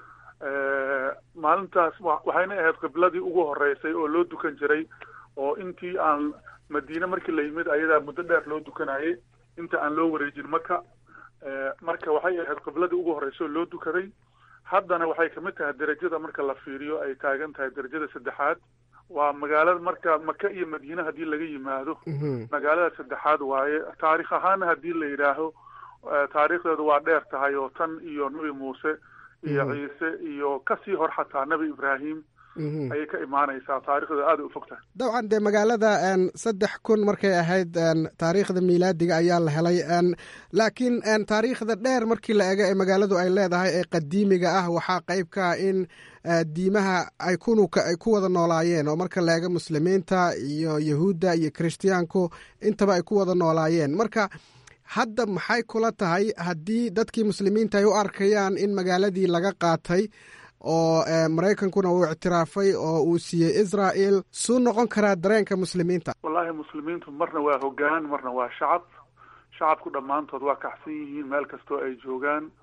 D: maalintaas waxayna ahayd qibladii ugu horeysay oo loo dukan jiray oo intii aan madiine markii la yimid ayadaa muddo dheer loo dukanayay inta aan loo wareejin maka marka waxay ahayd qibladii ugu horreysay oo loo dukaday haddana waxay kamid tahay derajada marka la fiiriyo ay taagan tahay derajada saddexaad waa magaalada marka maka iyo madiine haddii laga yimaado magaalada saddexaad waaye taarikh ahaana haddii la yidhaaho taariikhdeedu waa dheer tahay oo tan iyo nebi muuse iyo ciise iyo kasii hor xataa nebi ibraahim ayay ka imaanaysaa taarikhdeedu aada u fog tahay
L: dabcan dee magaalada saddex kun markay ahayd taariikhda miilaadiga ayaa la helay laakiin taariikhda dheer markii la ego ee magaaladu ay leedahay ee qadiimiga ah waxaa qayb ka ah in diimaha ay kunuka ay ku wada noolaayeen oo marka la ego muslimiinta iyo yahuudda iyo kirishtiyaanku intaba ay ku wada noolaayeen marka hadda maxay kula tahay haddii dadkii muslimiinta ay u arkayaan in magaaladii laga qaatay oo maraykankuna uu ictiraafay oo uu siiyey israel suu noqon karaa dareenka muslimiinta
D: wallahi muslimiintu marna waa hogaan marna waa shacab shacabku dhammaantood waa kacsan yihiin meel kastoo ay joogaan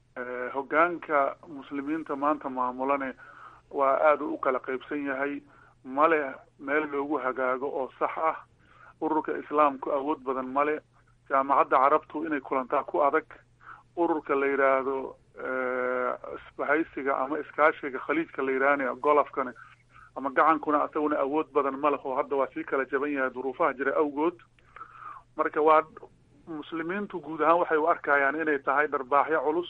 D: hogaanka muslimiinta maanta maamulane waa aada u kala qaybsan yahay male meel loogu hagaago oo sax ah ururka islaamku awood badan male jaamacadda carabtu inay kulantaa ku adag ururka la yidhaahdo isbahaysiga ama iskaashiga khaliijka la yidhaahana golofkana ama gacankuna asaguna awood badan ma leho hadda waa sii kala jaban yahay duruufaha jira awgood marka waa muslimiintu guud ahaan waxay u arkayaan inay tahay dharbaaxyo culus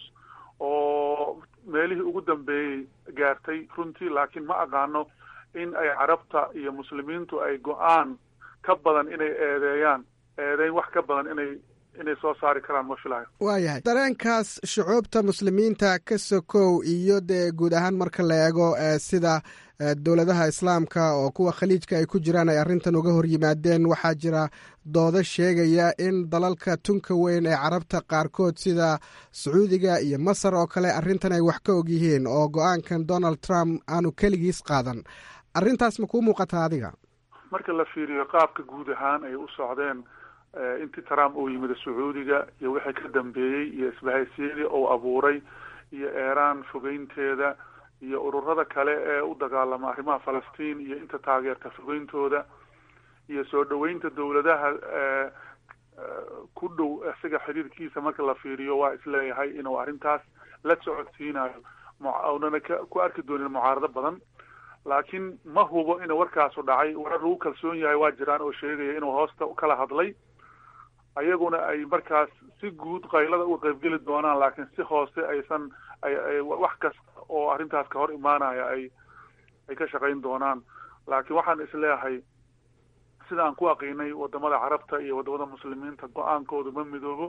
D: oo meelihii ugu dambeeyey gaartay runtii laakiin ma aqaano in ay carabta iyo muslimiintu ay go-aan ka badan inay eedeeyaan eedeyn wax ka badan inay inay soo saari karaan ma filayo
L: waayahay dareenkaas shucuubta muslimiinta ka sokow iyo dee guud ahaan marka la eego sida dowladaha islaamka oo kuwa khaliijka ay ku jiraan ay arrintan uga hor yimaadeen waxaa jira doodo sheegaya in dalalka tunka weyn ee carabta qaarkood sida sacuudiga iyo masar oo kale arrintan ay wax ka og yihiin oo go-aankan donald trump aanu keligiis qaadan arrintaas ma kuu muuqataa adiga
D: marka la fiiriyo qaabka guud ahaan ay u socdeen intii trump uu yimid sacuudiga iyo wixii ka dambeeyey iyo isbahaysiyadii uu abuuray iyo eeraan fogeynteeda iyo ururada kale ee u dagaalama arrimaha falastiin iyo inta taageerta fogeyntooda iyo soo dhoweynta dowladaha ku dhow isaga xiriirkiisa marka la fiiriyo waa isleeyahay inuu arrintaas la socodsiinayo unana ku arki doonin mucaarado badan laakiin ma hubo inuu warkaasu dhacay warar lagu kalsoon yahay waa jiraan oo sheegaya inuu hoosta kala hadlay ayaguna ay markaas si guud qaylada u qaybgeli doonaan laakiin si hoose aysan ay wax kasta oo arrintaas ka hor imaanaya ay ay ka shaqayn doonaan laakiin waxaan isleeyahay sida aan ku aqiinay wadamada carabta iyo wadamada muslimiinta go-aankoodu ma midoobo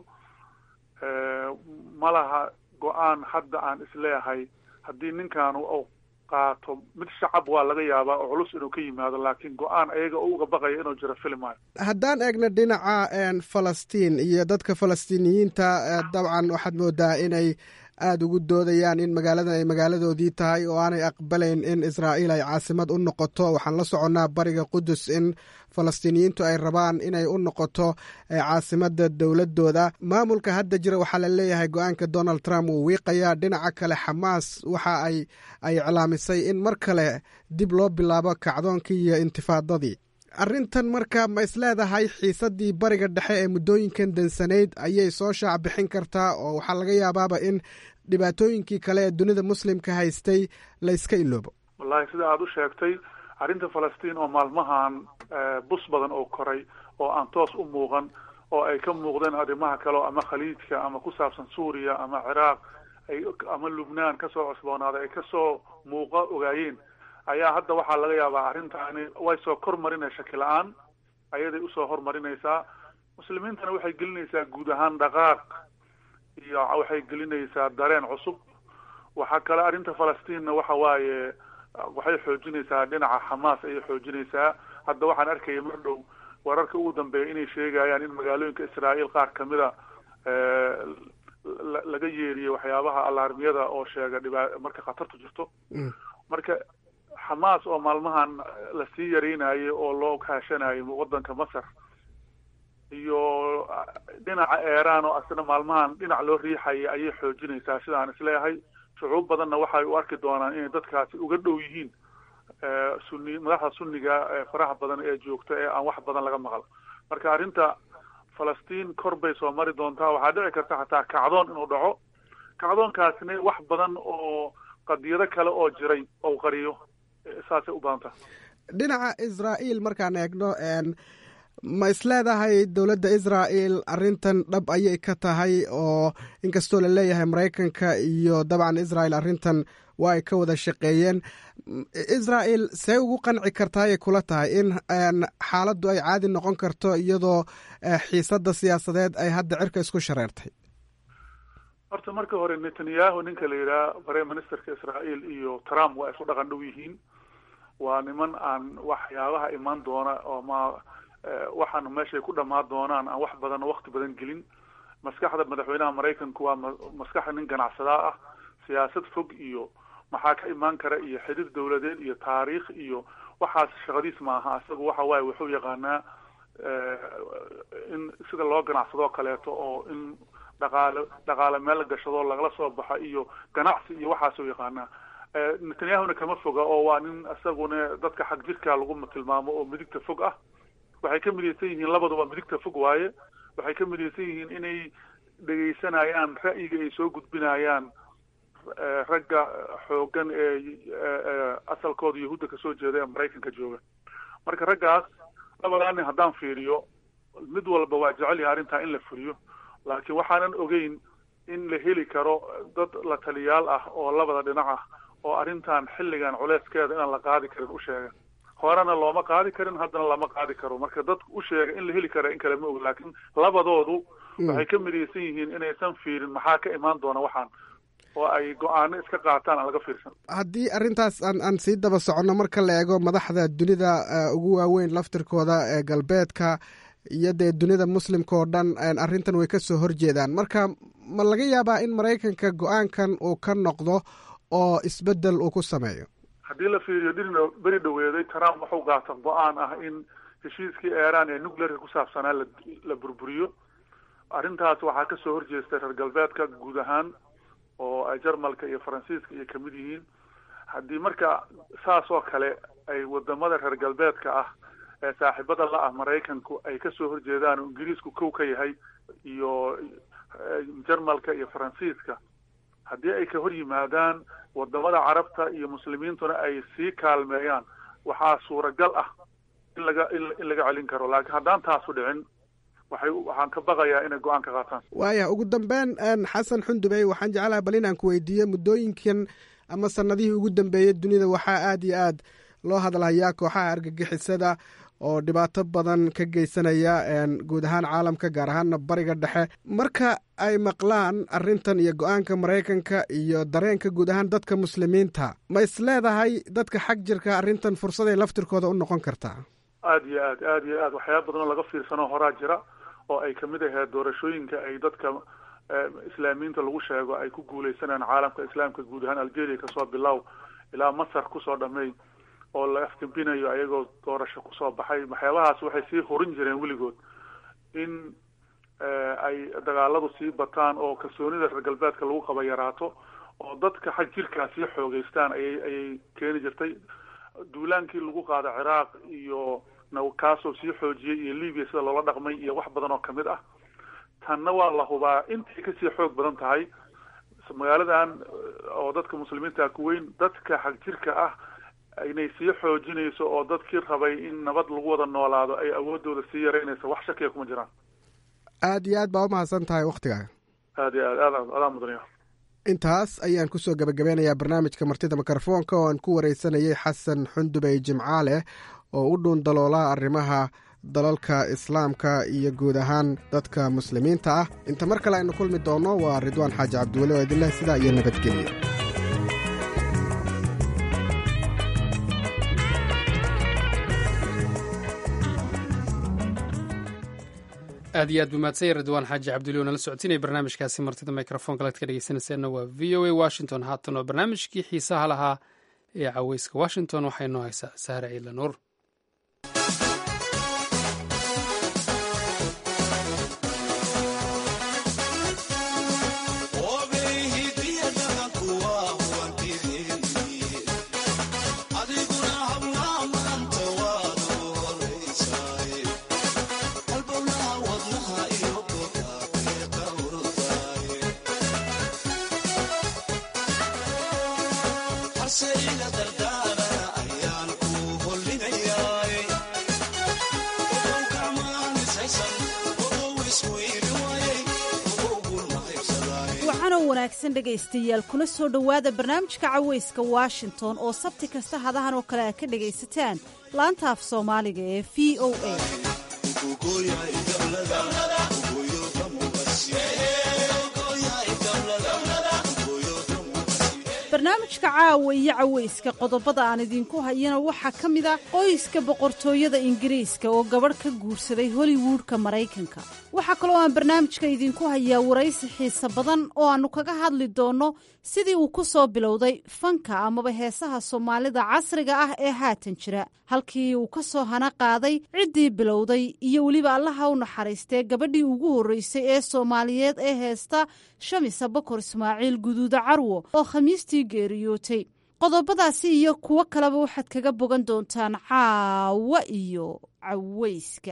D: ma laha go-aan hadda aan isleeyahay haddii ninkaanu uu qaato mid shacab waa laga yaabaa oo culus inuu ka yimaado laakiin go-aan ayaga uga baqaya inuu jiro filmayo
L: haddaan eegno dhinaca falastiin iyo dadka falastiiniyiinta dabcan waxaad moodaa inay aada ugu doodayaan in magaaladan ay magaaladoodii tahay oo aanay aqbalayn in israa'iil ay caasimad u noqoto waxaan la soconnaa bariga qudus in falastiiniyiintu ay rabaan inay u noqoto caasimada dowladooda maamulka hadda jira waxaa la leeyahay go-aanka donald trump uu wiiqayaa dhinaca kale xamaas waxa ay ay iclaamisay in mar kale dib loo bilaabo kacdoonkii iyo intifaadadii arrintan marka ma isleedahay xiisadii bariga dhexe ee muddooyinkan dansanayd ayay soo shaac bixin kartaa oo waxaa laga yaabaaba in dhibaatooyinkii kale ee dunida muslimka haystay layska iloobo
D: wallahi sida aada u sheegtay arrinta falastiin oo maalmahan bus badan oo koray oo aan toos u muuqan oo ay ka muuqdeen arrimaha kale ama khaliijka ama ku saabsan suuriya ama ciraaq ay ama lubnaan kasoo cusboonaaday ay kasoo muuqa ogaayeen ayaa hadda waxaa laga yaabaa arrintaani way soo kor marinay shaki la-aan ayaday usoo hormarinaysaa muslimiintana waxay gelinaysaa guud ahaan dhaqaaq iyo waxay gelinaysaa dareen cusub waxaa kale arrinta falastiinna waxa waaye waxay xoojinaysaa dhinaca xamaas ayay xoojinaysaa hadda waxaan arkaya mar dhow wararka ugu dambeeya inay sheegayaan in magaalooyinka israa'iil qaar kamida laga yeeriyo waxyaabaha alaarmiyada oo sheega dhibaa marka khatartu jirto marka xamaas oo maalmahan lasii yareynayo oo loo kaashanayo wadanka masar iyo dhinaca eeraan oo asna maalmahan dhinac loo riixaya ayay xoojinaysaa sidaan isleeyahay shucuub badanna waxay u arki doonaan inay dadkaasi uga dhow yihiin suni madaxda sunniga faraha badan ee joogta ee aan wax badan laga maqal marka arrinta falastiin kor bay soo mari doontaa waxaa dhici karta xataa kacdoon inuu dhaco kacdoonkaasina wax badan oo qadiyado kale oo jiray ou qariyo saasay u badan taha
L: dhinaca israa'iil markaan eegno ma isleedahay dowladda israa'el arrintan dhab ayay ka tahay oo inkastoo la leeyahay maraykanka iyo dabcan israel arrintan waa ay ka wada shaqeeyeen israel see ugu qanci kartaayay kula tahay in xaaladdu ay caadi noqon karto iyadoo xiisadda siyaasadeed ay hadda cirka isku shareertay
D: horta marka hore netanyahu ninka la yidhaha prime ministerka israael iyo trump waa isku dhaqan dhow yihiin waa niman aan waxyaabaha imaan doona oo ma waxaana meeshay ku dhamaan doonaan aan wax badan wakti badan gelin maskaxda madaxweynaha maraykanku waa maskaxda nin ganacsadaa ah siyaasad fog iyo maxaa ka imaan kara iyo xidid dowladeed iyo taariikh iyo waxaas shaqadiis maaha isaga waxa waaye wuxuu yaqaanaa in sida loo ganacsadoo kaleeto oo in dhaqaale dhaqaale meel la gashado lagala soo baxa iyo ganacsi iyo waxaasuu yaqaanaa netanyahuna kama foga oo waa nin isaguna dadka xag jirka lagu tilmaamo oo midigta fog ah waxay ka midaysan yihiin labaduba midigta fog waaye waxay ka midaysan yihiin inay dhegaysanayaan ra'yiga ay soo gudbinayaan ragga xoogan ee asalkooda yahuudda kasoo jeeda ee maraykanka jooga marka raggaas labadaa nin haddaan fiiriyo mid walba waa jecel yahay arrintaa in la fuliyo laakiin waxaanan ogeyn in la heli karo dad la taliyaal ah oo labada dhinac ah oo arrintan xilligan culeyskeeda inaan la qaadi karin u sheega horena looma qaadi karin haddana lama qaadi karo marka dadku u sheega in la heli kara in kale ma og laakiin labadoodu waxay ka midaysan yihiin inaysan fiirin maxaa ka imaan doona waxaan oo ay go-aano iska qaataan aan laga fiirsan
L: haddii arrintaas aan aan sii daba soconno marka la eego madaxda dunida ugu waaweyn laftirkooda ee galbeedka iyo dee dunida muslimka oo dhan arrintan way ka soo horjeedaan marka ma laga yaabaa in maraykanka go-aankan uu ka noqdo oo isbeddel uu ku sameeyo
D: haddii la fiiriyo dhirina beri dhaweeday trump wuxuu qaata go-aan ah in heshiiskii eeraan ee nuclearka ku saabsanaa la la burburiyo arrintaas waxaa kasoo horjeestay reer galbeedka guud ahaan oo ay jarmalka iyo faransiiska iyo kamid yihiin haddii marka saas oo kale ay wadamada reer galbeedka ah ee saaxiibada la ah maraykanku ay kasoo horjeedaan oo ingiriisku kow ka yahay iyo jarmalka iyo faransiiska haddii ay ka hor yimaadaan wadamada carabta iyo muslimiintuna ay sii kaalmeeyaan waxaa suuragal ah in laga in laga celin karo laakiin haddaan taasu dhicin waxay waxaan ka baqayaa inay go-aan ka qaataan
L: waaya ugu dambeyn xasan xundubey waxaan jeclaha bal inaan ku weydiiyo muddooyinkan ama sanadihii ugu dambeeyey dunida waxaa aada iyo aad loo hadlayaa kooxaha argagixisada oo dhibaato badan ka geysanaya guud ahaan caalamka gaar ahaana bariga dhexe marka ay maqlaan arrintan iyo go-aanka maraykanka iyo dareenka guud ahaan dadka muslimiinta ma is leedahay dadka xag jirka arrintan fursaday laftirkooda u noqon kartaa
D: aada iyo aad aada iyo aad waxyaaba badan oo laga fiirsano horaa jira oo ay kamid ahayd doorashooyinka ay dadka islaamiyiinta lagu sheego ay ku guuleysanayaan caalamka islaamka guud ahaan algeria kasoo bilow ilaa masar kusoo dhamay oo la afgembinayo ayagoo doorasho kusoo baxay waxyaabahaas waxay sii horin jireen weligood in ay dagaaladu sii bataan oo kalsoonida reer galbeedka lagu qaba yaraato oo dadka xag jirkaa sii xoogeystaan ayay ayay keeni jirtay duulaankii lagu qaada ciraaq iyo kaasoo sii xoojiyey iyo libya sida loola dhaqmay iyo wax badan oo kamid ah tanna waa la hubaa intay kasii xoog badan tahay magaaladan oo dadka muslimiinta ku weyn dadka xag jirka ah inay sii xoojinayso oo dadkii rabay in nabad lagu wada noolaado ay awoodooda sii yaraynayso wax shakiya kuma jiraan
L: aada iyo aad baa umahadsan tahay wakhtigaa
D: aada iyo aad aad adaa mudaniya
L: intaas ayaan kusoo gabagabeynayaa barnaamijka martida mikrofoonka oo aan ku wareysanayay xasan xundubey jimcaale oo u dhuun daloola arrimaha dalalka islaamka iyo guud ahaan dadka muslimiinta ah inta mar kale aynu kulmi doonno waa ridwaan xaaji cabdiweli oo idinleh sidaa iyo nabadgelyo
B: aad iyo aad buu mahadsanya ridwaan xaaji cabduli oo nala socotinaya barnaamijkaasi martida microfonka laad ka dhegeysanayseena waa v o a washington haatan oo barnaamijkii xiisaha lahaa ee caweyska washington waxay noo haysaa saare ciidla nuur
M: wanaagsan dhegaystayaal kuna soo dhowaada barnaamijka caweyska washington oo sabti kasta hadahan oo kale aad ka dhegaysataan laanta af soomaaliga ee v o a barnaamijka caawa iyo caweyska qodobada aan idinku hayana waxaa ka mid a qoyska boqortooyada ingiriiska oo gabadh ka guursaday hollywoodka maraykanka waxaa kaloo aan barnaamijka idinku hayaa waraysi xiise badan oo aannu kaga hadli doonno sidii uu ku soo bilowday fanka amaba heesaha soomaalida casriga ah ee haatan jira halkii uu ka soo hana qaaday ciddii bilowday iyo weliba allaha u naxariistee gabadhii ugu horreysay ee soomaaliyeed ee heesta shamisa bakor ismaaciil guduuda carwo oo khamiistii geeriyootay qodobadaasi iyo kuwo kaleba waxaad kaga bogan doontaan caawa iyo caweyska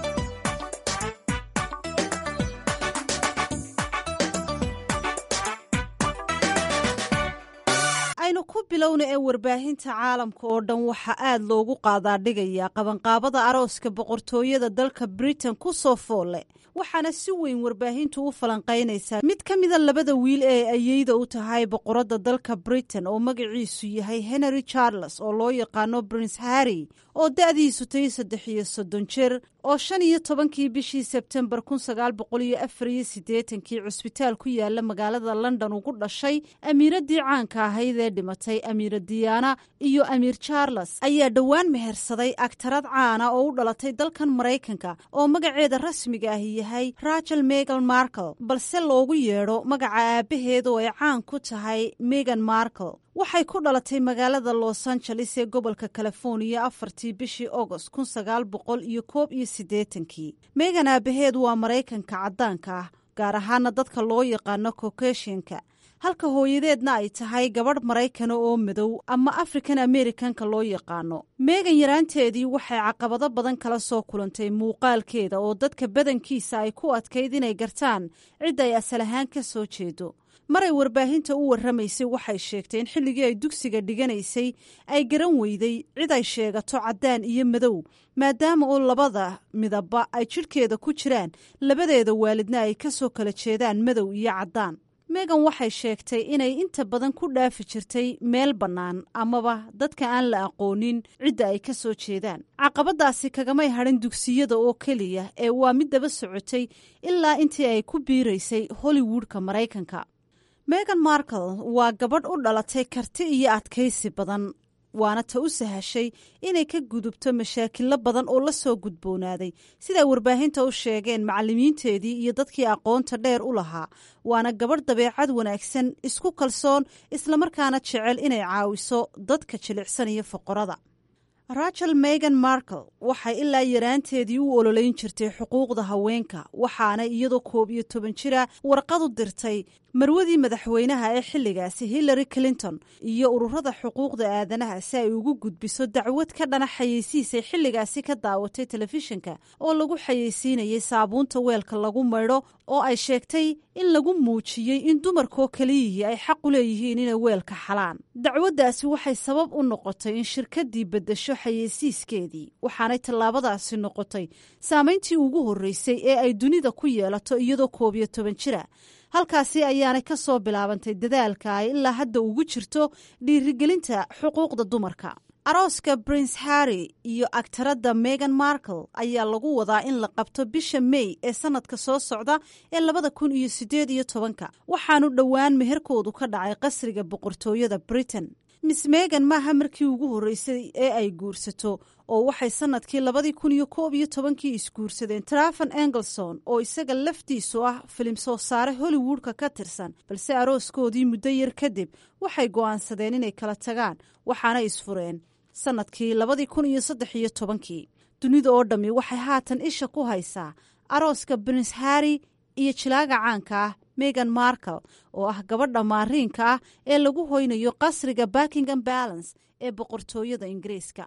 M: aynu ku bilowna ee warbaahinta caalamka oo dhan waxaa aad loogu qaadaadhigayaa qabanqaabada arooska boqortooyada dalka britain ku soo foolle waxaana si weyn warbaahintu u falanqaynaysaa mid ka mida labada wiil ee ayeyda u tahay boqoradda dalka britain oo magaciisu yahay henry charles oo loo yaqaano prince harry oo da-diisu tahay saddex iyo soddon jir oo shan iyo tobankii bishii sebtembar kun sagaal boqol iyo afar iyo siddeetankii cusbitaal ku yaala magaalada london ugu dhashay amiiraddii caanka ahayd ee dhimatay amiira diyaana iyo amiir charles ayaa dhowaan mehersaday agtarad caana oo u dhalatay dalkan maraykanka oo magaceeda rasmiga ahi yahay rachel megan markle balse loogu yeedho magaca aabbaheed oo ay caan ku tahay megan markle waxay ku dhalatay magaalada los angeles ee gobolka californiya afartii bishii agost kun sagaal boqol iyo koob iyo siddeetankii megan aabaheed waa maraykanka caddaanka ah gaar ahaana dadka loo yaqaano cokeshinka halka hooyadeedna ay tahay gabadh maraykana oo madow ama african americanka loo yaqaano meegan yaraanteedii waxay caqabado badan kala soo kulantay muuqaalkeeda oo dadka badankiisa ay ku adkayd inay gartaan cidda ay asal ahaan ka soo jeedo maray warbaahinta u warramaysay waxay sheegtay in xilligii ay dugsiga dhiganaysay ay garan weyday cid ay sheegato caddaan iyo madow maadaama oo labada midabba ay jidhkeeda ku jiraan labadeeda waalidna ay ka soo kala jeedaan madow iyo caddaan megan waxay sheegtay inay inta badan ku dhaafi jirtay meel bannaan amaba dadka aan la aqoonin cidda ay ka soo jeedaan caqabadaasi kagamay hadhin dugsiyada oo keliya ee waa mid daba socotay ilaa intii ay ku biiraysay hollywoodka maraykanka megan markle waa gabadh u dhalatay karti iyo adkaysi badan waana ta u sahashay inay ka gudubto mashaakilo badan oo la soo gudboonaaday siday warbaahinta u sheegeen macallimiinteedii iyo dadkii aqoonta dheer u lahaa waana gabadh dabeecad wanaagsan isku kalsoon islamarkaana jecel inay caawiso dadka jilicsan iyo foqorada rachel megan markle waxay ilaa yaraanteedii u ololeyn jirtay xuquuqda haweenka waxaana iyadoo koob iyo toban jira warqad u dirtay marwadii madaxweynaha ee xilligaasi hillary clinton iyo ururada xuquuqda aadanaha si ay ugu gudbiso dacwad ka dhana xayeysiisay xilligaasi ka daawatay telefishinka oo lagu xayeysiinayay saabuunta weelka lagu maydho oo ay sheegtay in lagu muujiyey in dumarkoo keliyihii ay xaq u leeyihiin inay weelka xalaan dacwaddaasi waxay sabab u noqotay in shirkaddii beddesho xayeysiiskeedii waxaanay tallaabadaasi noqotay saamayntii ugu horreysay ee ay dunida ku yeelato iyadoo koob iyo toban jira halkaasi ayaanay ka soo bilaabantay dadaalka ay ilaa hadda ugu jirto dhiirigelinta xuquuqda dumarka arooska prince harry iyo agtaradda megan markle ayaa lagu wadaa in la qabto bisha may ee sanadka soo socda ee labada kun iyo siddeed iyo tobanka waxaanu dhowaan meherkoodu ka dhacay qasriga boqortooyada britain miss megan maaha markii ugu horreysay ee ay guursato oo waxay sanadkii labadii kun iyo koob iyo tobankii isguursadeen trafan engelson oo isaga laftiisu ah filim soo saare hollywoodka ka tirsan balse arooskoodii muddo yar kadib waxay go'aansadeen inay kala tagaan waxaana isfureen sanadkii labadii kun iyo saddex iyo tobankii dunida oo dhammi waxay haatan isha ku haysaa arooska prince harry iyo jilaaga caanka ah megan markle oo ah gabadha maariinka ah ee lagu hoynayo qasriga buckingham balance ee boqortooyada ingiriiska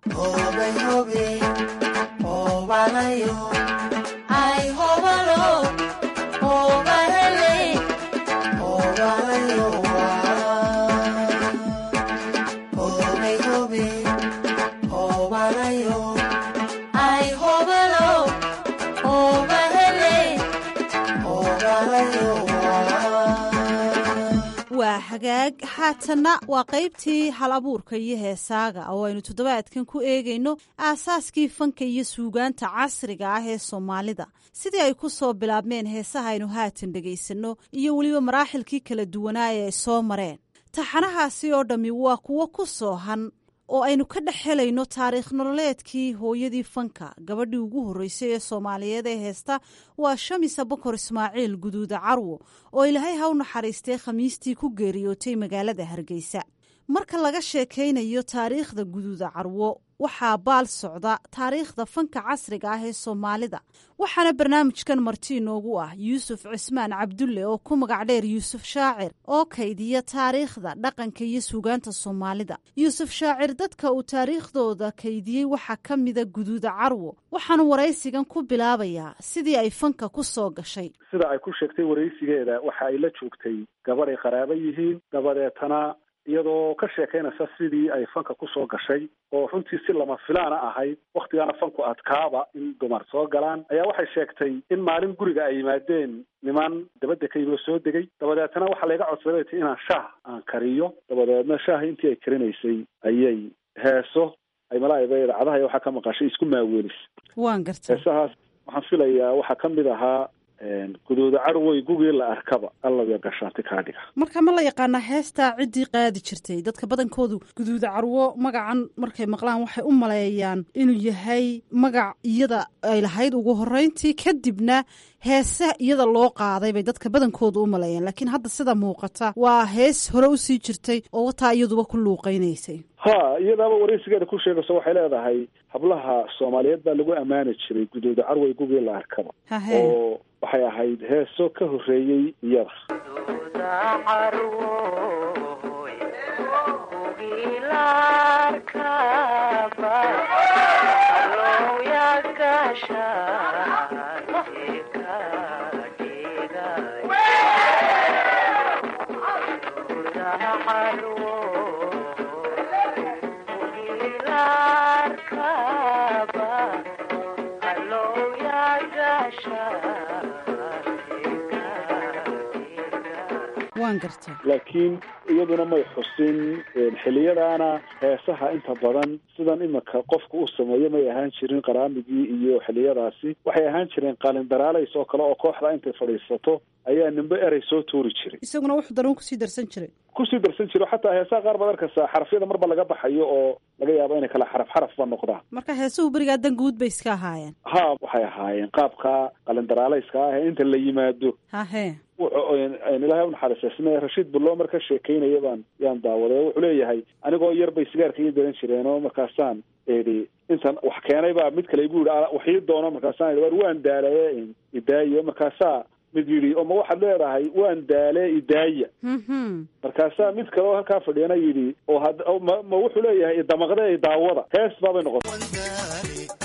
M: waa hagaag haatanna waa qaybtii hal abuurka iyo heesaaga oo aynu toddobaadkan ku eegayno aasaaskii fanka iyo suugaanta casriga ah ee soomaalida sidii ay ku soo bilaabmeen heesaha aynu haatan dhegaysanno iyo weliba maraaxilkii kala duwanaa ee ay soo mareen taxanahaasi oo dhammi waa kuwo ku soohan oo aynu ka dhex helayno taariikh nololeedkii hooyadii fanka gabadhii ugu horreysay ee soomaaliyeed ee heesta waa shamisa bokor ismaaciil guduuda carwo oo ilaahay ha u naxariistay khamiistii ku geeriyootay magaalada hargeysa marka laga sheekaynayo taariikhda guduuda carwo waxaa baal socda taariikhda fanka casriga ah ee soomaalida waxaana barnaamijkan marti inoogu ah yuusuf cismaan cabdulle oo ku magac dheer yuusuf shaacir oo kaydiya taariikhda dhaqanka iyo suugaanta soomaalida yuusuf shaacir dadka uu taariikhdooda kaydiyey waxaa ka mida guduuda carwo waxaanu waraysigan ku bilaabayaa sidii ay fanka ku soo gashay
N: sida ay ku sheegtay waraysigeeda waxa ay la joogtay gabadh ay qaraabo yihiin dabadeetana iyadoo ka sheekaynaysa sidii ay fanka kusoo gashay oo runtii si lama filaana ahayd waktigaana fanku adkaaba in dumar soo galaan ayaa waxay sheegtay in maalin guriga ay yimaadeen niman dabadda ka yimid oo soo degay dabadeetna waxaa layga codsaday ti inaan shaah aan kariyo dabadeedna shaaha intii ay karinaysay ayay heeso ay malaa'iba idaacadaha iyo waxaa ka maqashay isku maaweelis
M: waan garta
N: heesahaas waxaan filayaa waxaa ka mid ahaa guduuda carwoy gugii la arkaba allabiya gashaanti kaa dhiga
M: marka ma la yaqaanaa heestaa ciddii qaadi jirtay dadka badankoodu guduuda carwo magacan markay maqlaan waxay u maleeyaan inuu yahay magac iyada ay lahayd ugu horreyntii kadibna heese iyada loo qaaday bay dadka badankoodu u maleeyaan laakiin hadda sida muuqata waa hees hore usii jirtay oo wataa iyaduba ku luuqaynaysay
N: ha iyadaaba waraysigeeda ku sheegayso waxay leedahay hablaha soomaaliyeed baa lagu ammaani jiray guduuda carwoy gugii la arkaba oo waxay ahayd heeso ka horreeyey iyada
M: waan garta
N: laakiin iyaduna may xusin xiliyadaana heesaha inta badan sidan imika qofka u sameeyo may ahaan jirin qaraamigii iyo xiliyadaasi waxay ahaan jireen qaalindaraalays oo kale oo kooxda intay fadhiisato ayaa nimbe erey soo tuuri jiray
M: isaguna wuxuu daruun kusii darsan jiray
N: kusii darsan jiro xataa heesaha qaar baad arkaysaa xarafyada marba laga baxayo oo laga yaabo inay kala xaraf xarafba noqdaan
M: marka heesuhu berigaa dan guud bay iska ahaayeen
N: ha waxay ahaayeen qaabka qalindaraalayska ah ee inta la yimaado
M: hahe
N: ilaahay unaxariisasme rashiid bullo marka sheekeynaya baan yaan daawaday oo wuxuu leeyahay anigoo yar bay sigaarka ii daran jireen oo markaasaan edi intan wax keenay baa mid kale igu yidhi wax ii doono markaasaan war waan daalaye idaayo markaasaa mid yidhi oo ma waxaad leedahay waan daale idaaya markaasaa mid kale oo halkaa fadhiyana yidhi oo had ma ma wuxuu leeyahay idamaqde idaawada hees baabay noqotay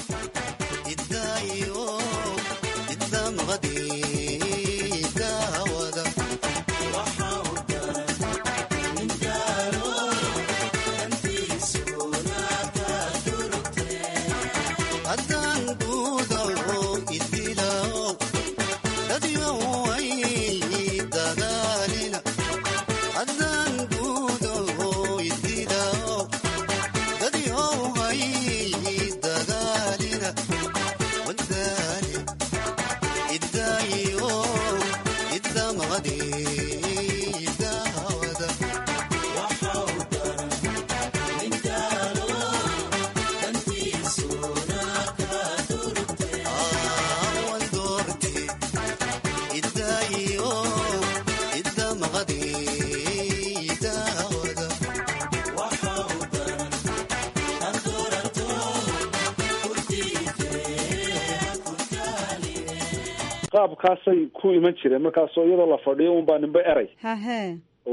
N: qaabkaasay ku iman jireen markaasoo iyadoo la fadhiyo unbaa nimbe eray
M: hahe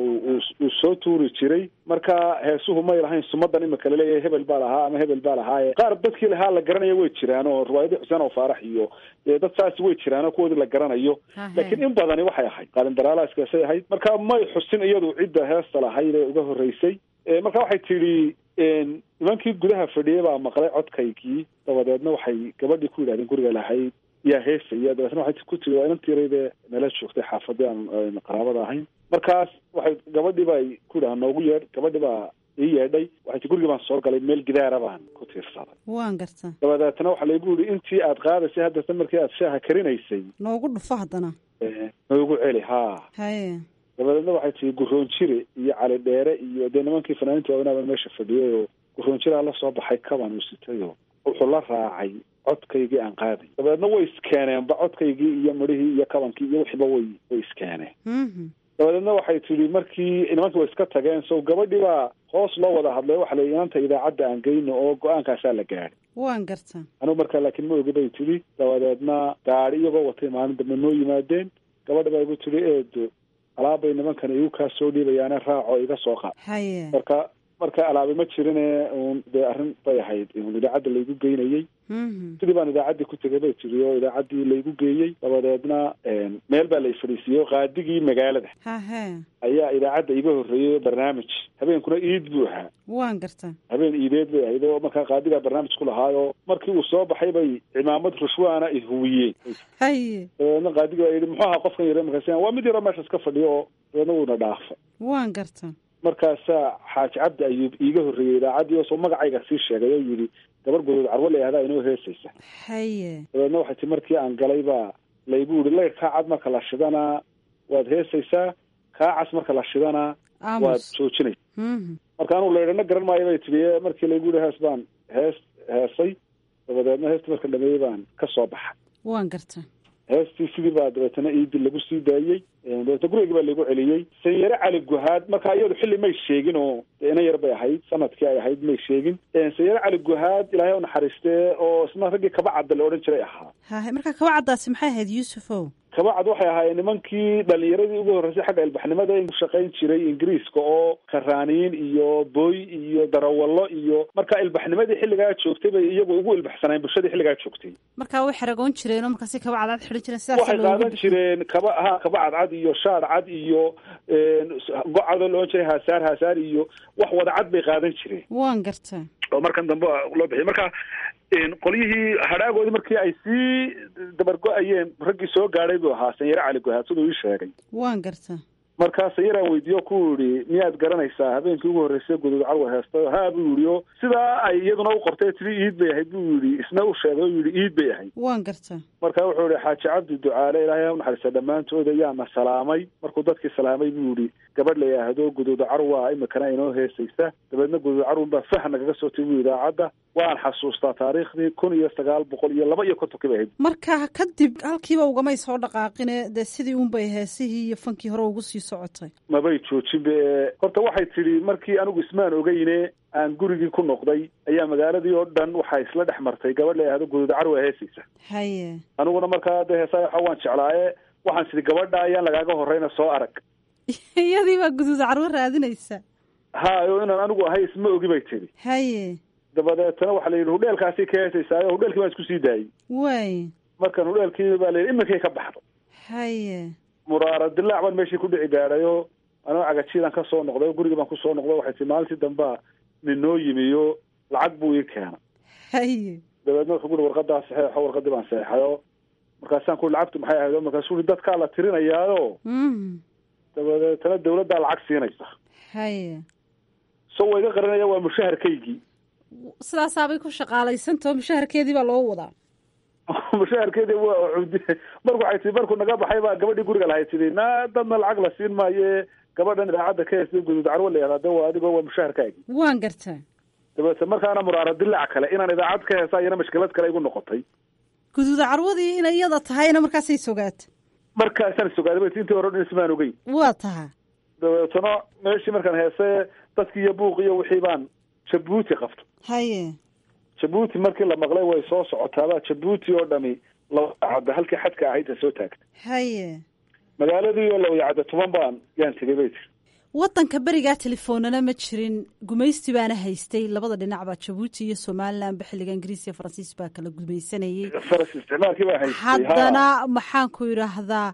N: uu soo tuuri jiray marka heesuhu may lahayn sumadan imika laleeyahay hebel baa lahaa ama hebel baa lahaaye qaar dadkii lahaa la garanayo way jiraan oo riwaayadii xuseen oo faarax iyo dad saasi way jiraan oo kuwoodii la garanayo laakiin in badani waxay ahayd qaalindaraalaskaasay ahayd marka may xusin iyadu cidda heesta lahayd ee uga horreysay marka waxay tidhi nimankii gudaha fadhiyay baa maqlay codkaygii dabadeedna waxay gabadhii ku yidhahdeen guriga lahayd yaa heesaya dabeetna waxay ku tiri waa inantiiraydee nala joogtay xaafadii aan qaraabada ahayn markaas waxay gabadhii baa ku yidhaha noogu yeedh gabadhii baa ii yeedhay waxay ti gurigii baan soo galay meel gidaara baan ku tiirsaday
M: waan garta
N: dabadeetna waxaa laygu yidhi intii aad qaadaysay haddasa markii aad shaaha karinaysay
M: noogu dhufo haddana
N: noogu celi haa
M: haye
N: dabadeedna waxay tii guroon jire iyo cali dheere iyo dee nimankii fanaaniinta waaweynaa baan meesha fadhiyay oo guroon jiraa la soo baxay kabaan uu sitay oo wuxuu la raacay codkaygii aan qaaday dabeedna way iskeeneenba codkaygii iyo midhihii iyo kabankii iyo wixiiba way way iskeeneen dabadeedna waxay tidhi markii nimankii way iska tageen so gabadhii baa hoos loo wada hadlay waxa layihi inanta idaacadda aan geyno oo go-aankaasaa la gaadhay
M: waan garta
N: anigu markaa laakiin ma ogi bay tidhi dabadeedna gaadi iyagoo watay maalin dambe noo yimaadeen gabadha baa igu tidhi eedo alaabbay nimankan igu kaa soo dhiibayaane raaco iga soo qaad
M: haye
N: marka marka alaabi ma jirine un dee arrin bay ahayd un idaacadda laygu geynayey sidii baan idaacaddii ku tegay bay tiri oo idaacaddii laygu geeyey dabadeedna meel baa lay fadhiisiiyey oo qaadigii magaalada
M: hahe
N: ayaa idaacadda iga horreeyey barnaamij habeenkuna iid buu ahaa
M: waan garta
N: habeen iideed bay ahayd oo markaa qaadigaa barnaamij ku lahaayoo markii uu soo baxay bay cimaamad rushwaana i huwiyeen
M: haye
N: dabadeedna qaadigi baa yidhi muxuu ahaa qofkan yare markaas waa mid yaroo meeshaas ka fadhiyo oo dabeedna wuuna dhaafa
M: waan garta
N: markaasaa xaaji cabdi ayuub iiga horreeyey idaacaddii oo soo magacayga sii sheegay oo yidhi gabar gudood carwo la yihahdaa inoo heesaysa
M: haye
N: dabeedna waxay ti markii aan galay baa laygu yihi layr kaa cad marka la shidana waad heesaysaa kaa cas marka la shidana waad joojinaysa marka anuu laydhana garan maayo bay tihi markii laygu yihi hees baan hees heesay dabadeedna heestii marka dhameeyey baan ka soo baxay
M: waan garta
N: heestii sidii baa dabeetana iidi lagu sii daayey dabeetna gurigii baa lagu celiyey sanyare cali guhaad marka iyadu xilli may sheegin oo dee ina yar bay ahayd sanadkii ay ahayd may sheegin sanyare cali guhaad ilaahay u naxariistee oo isna raggii kaba cadda la odhan jiray ahaa
M: hahe marka kaba caddaasi maxay ahayd yuusufow
N: kabacad waxay ahaayeen nimankii dhalinyaradii ugu horreysay xagga ilbaxnimada ku shaqayn jiray ingiriiska oo karaaniin iyo booy iyo darawallo iyo marka ilbaxnimadii xilligaa joogtay bay iyagu ugu ilbaxsaneen bulshadii xilligaa joogtay
M: marka way xeragoon jireen oo markaasi kaba cadcad xidhan jireen sidaas
N: waxay qaadan jireen kaba ha kaba cadcad iyo shaar cad iyo gocadoo la odhan jiray haasaar haasaar iyo wax wada cad bay qaadan jireen
M: waan garta
N: oo markan dambe loo bixiyay marka qolyihii hadhaagoodii markii ay sii dabargo-ayeen raggii soo gaadhay buu ahaa sanyare cali guhaad siduu ii sheegay
M: waan garta
N: markaas yaraan weydiiyo ku yidhi miyaad garanaysaa habeenkii ugu horreysay guduud carwa heestay haa buu yidhi o sidaa ay iyaduna u qortay tiri iid bay ahayd buu yidhi isna u sheegay o yidhi iid bay ahayd
M: waan gartaa
N: marka wuxuu yihi xaaji cabdi ducaale ilaahay ha u naxariista dhammaantood ayaana salaamay markuu dadkii salaamay buu yidhi gabadh la yidhaahdo guduuda carwa imikana inoo heesaysa dabeedna guduuda carwan baa fah nagaga soo timi idaacadda waan xasuustaa taariikhdii kun iyo sagaal boqol iyo laba iyo kontonkii bay ahayd
M: marka kadib halkiiba ugamay soo dhaqaaqine dee sidii unbay heesihii iyo fankii hore ugu sii socotay
N: mabay joojinba ee horta waxay tidhi markii anigu ismaan ogeyne aan gurigii ku noqday ayaa magaaladii oo dhan waxaa isla dhex martay gabadh la yidhahdo guduuda carwa heesaysa
M: haye
N: aniguna markaa de heesaa waxa waan jeclaaye waxaan sidhi gabadha ayaan lagaaga horreyna soo arag
M: iyadii baa guduuda carwo raadinaysa
N: hayo inaan anigu ahay isma ogi bay tidhi
M: haye
N: dabadeetana waxaa la yidhi hudheelkaasi ka heesaysaayo hudheelkii baan isku sii daayey
M: way
N: markan hudheelkii baa la yidhi iminkay ka baxdo
M: haye
N: muraara dilaac baan meeshii ku dhici gaadhayo anoo cagajiidan ka soo noqday gurigii baan kusoo noqday waxay tii maalintii dambea nin noo yimiyo lacag buu ii keena
M: haye
N: dabeedna wuxuu ku uhi warqadaa saxeexo warqadii baan saxeexayo markaasaan ku lacagtu maxay ahayd markaasuu uhi dadkaa la tirinayaayo dabadeetana dawladdaa lacag siinaysa
M: haye
N: so wayga qarinaya waa mushaharkaygii
M: sidaasaabay ku shaqaalaysantaho mushaharkeedii baa loo wadaa
N: mushaharkeedii waa cudi marku waxay tii markuu naga baxay baa gabadhii guriga lahay tidhi na dadna lacag la siin maaye gabadhan idaacadda ka heesta guduud carwo la yihahda waa adigoo waa mushaharkaagii
M: waan gartaa
N: dabeete markaana muraara dilaac kale inaan idaacad ka heesa iyana mashkilad kale igu noqotay
M: guduuda carwadii inay iyada tahayna markaasay sogaata
N: markaasaan sogaaday bay intii hore o dhan ismaan ogeyn
M: waa taha
N: dabeetana meeshii markaan heese dadkii iyo buuq iyo wixii baan jabuuti qabto
M: haye
N: jabuuti markii la maqlay way soo socotaaba jabuuti oo dhami lawayacadda halkii xadka ahayd a soo taagta
M: haye
N: magaaladii oo lawayacadda tuban baan yaan tegay bay tiri
M: waddanka berigaa telefoonana ma jirin gumaysti baana haystay labada dhinacba jabuuti iyo somalilanba xilliga ingiriis iyo faransiis baa kala gumaysanayay
N: faras isticmaalkii baa haystay
M: haddana maxaan ku idhaahdaa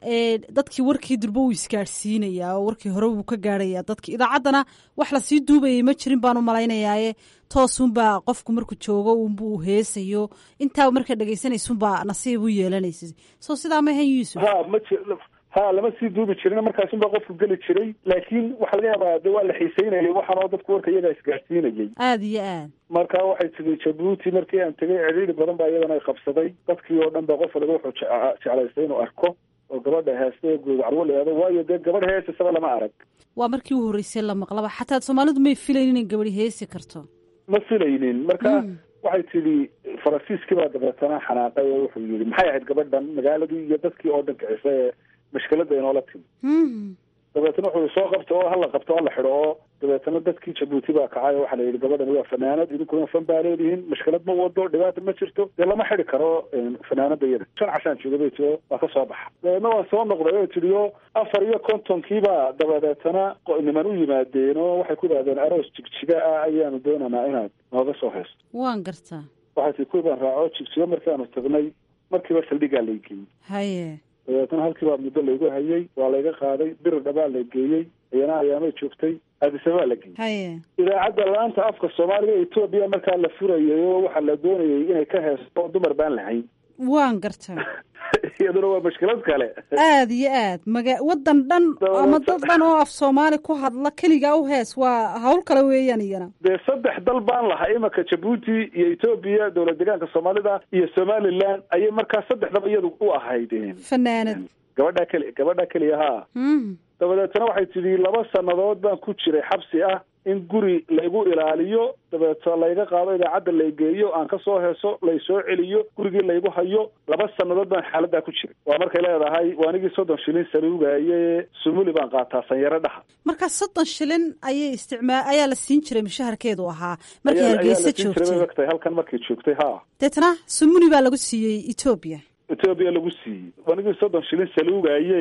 M: dadkii warkii durba uu isgaadhsiinayaa oo warkii hore wuu ka gaadhayaa dadki idaacaddana wax lasii duubayay ma jirin baan u malaynayaaye toosunbaa qofku markuu joogo unbuu heesayo intaa markaa dhegaysanaysunbaa nasiib u yeelanaysay soo sidaa ma ahan yuusuf
N: ha ma ji ha lama sii duubi jirin markaasunbaa qofku geli jiray laakiin waxaa laga yaabaa de waa la xiiseynayay waxaanoo dadku warka iyagaa isgaadhsiinayay
M: aada iyo aad
N: marka waxay tiri jabuuti markii aan tegay cidhiiri badan baa iyadana qabsaday dadkii oo dhan ba qof waliba wuxuu jeclaystay inuu arko oo gabadha heesta ee guud carwo la waayo dee gabadh heesasaba lama arag
M: waa markii u horreysay la maqlaba xataa soomaalidu may filayn inay gabadhi heesi karto
N: ma filaynin marka waxay tidhi faransiiskii baa dabeetana xanaaqay oo wuxuu yihi maxay ahayd gabadhan magaaladii iyo dadkii oo dhan kicisa ee mashkiladda inoola timi dabeetana wuxuu soo qabto oo hala qabto oo la xidho oo dabeetana dadkii jabuuti baa kacay oo waxaa la yidhi gabadhani waa fanaanad idinkuna fan baa leedihiin mashkilad ma wado dhibaata ma jirto dee lama xidi karo fanaanada iyada shan cashaan jooga bay tiri waa ka soo baxa dabeedna waan soo noqday oo tidhi o afar iyo kontonkiibaa dabadeetana niman u yimaadeen oo waxay ku idhahdeen aroos jigjiga ah ayaanu doonaynaa inaad nooga soo haysto
M: waan gartaa
N: waxay tii kuwii baan raaco jigjiga markaanu tagnay markiiba saldhigaa laygeeyey
M: haye
N: dabeetana halkii baa muddo laygu hayay waa layga qaaday biri dhabaa la geeyey iyana ayaamay joogtay aadisabaa la geeyey
M: haye
N: idaacadda la-aanta afka soomaaliga etoobiya markaa la furayay oo waxaa la doonayay inay ka heesto dumar baan lahayn
M: waan gartaa
N: iyaduna waa mashkilad kale
M: aada iyo aad maga waddan dhan ama dad dhan oo af soomaali ku hadla keligaa u hees waa hawl kale weeyaan iyana
N: dee saddex dal baan lahaa imanka jabuuti iyo etoobiya dowlad deegaanka soomaalida iyo somaliland ayay markaa saddexdaba iyadu u ahayd
M: fanaanad
N: gabadhaa keli gabadhaa keliya haa dabadeetana waxay tidhi laba sannadood baan ku jiray xabsi ah in guri laygu ilaaliyo dabeeto layga qaado idaacadda laygeeyo aan ka soo heeso laysoo celiyo gurigii laygu hayo laba sannadood baan xaaladdaa ku jiray waa markay leedahay waanigii soddon shilin saluugaye sumuli baan qaataa sanyaro dhaha
M: marka soddon shilin ayay isticmaa ayaa la siin jiray mushaharkeedu ahaa markay hargeysa joogtay
N: ogtahay halkan markay joogtay ha
M: deetna sumuni baa lagu siiyey etoobiya
N: etoobiya lagu siiyey waanigii soddon shilin saluugaye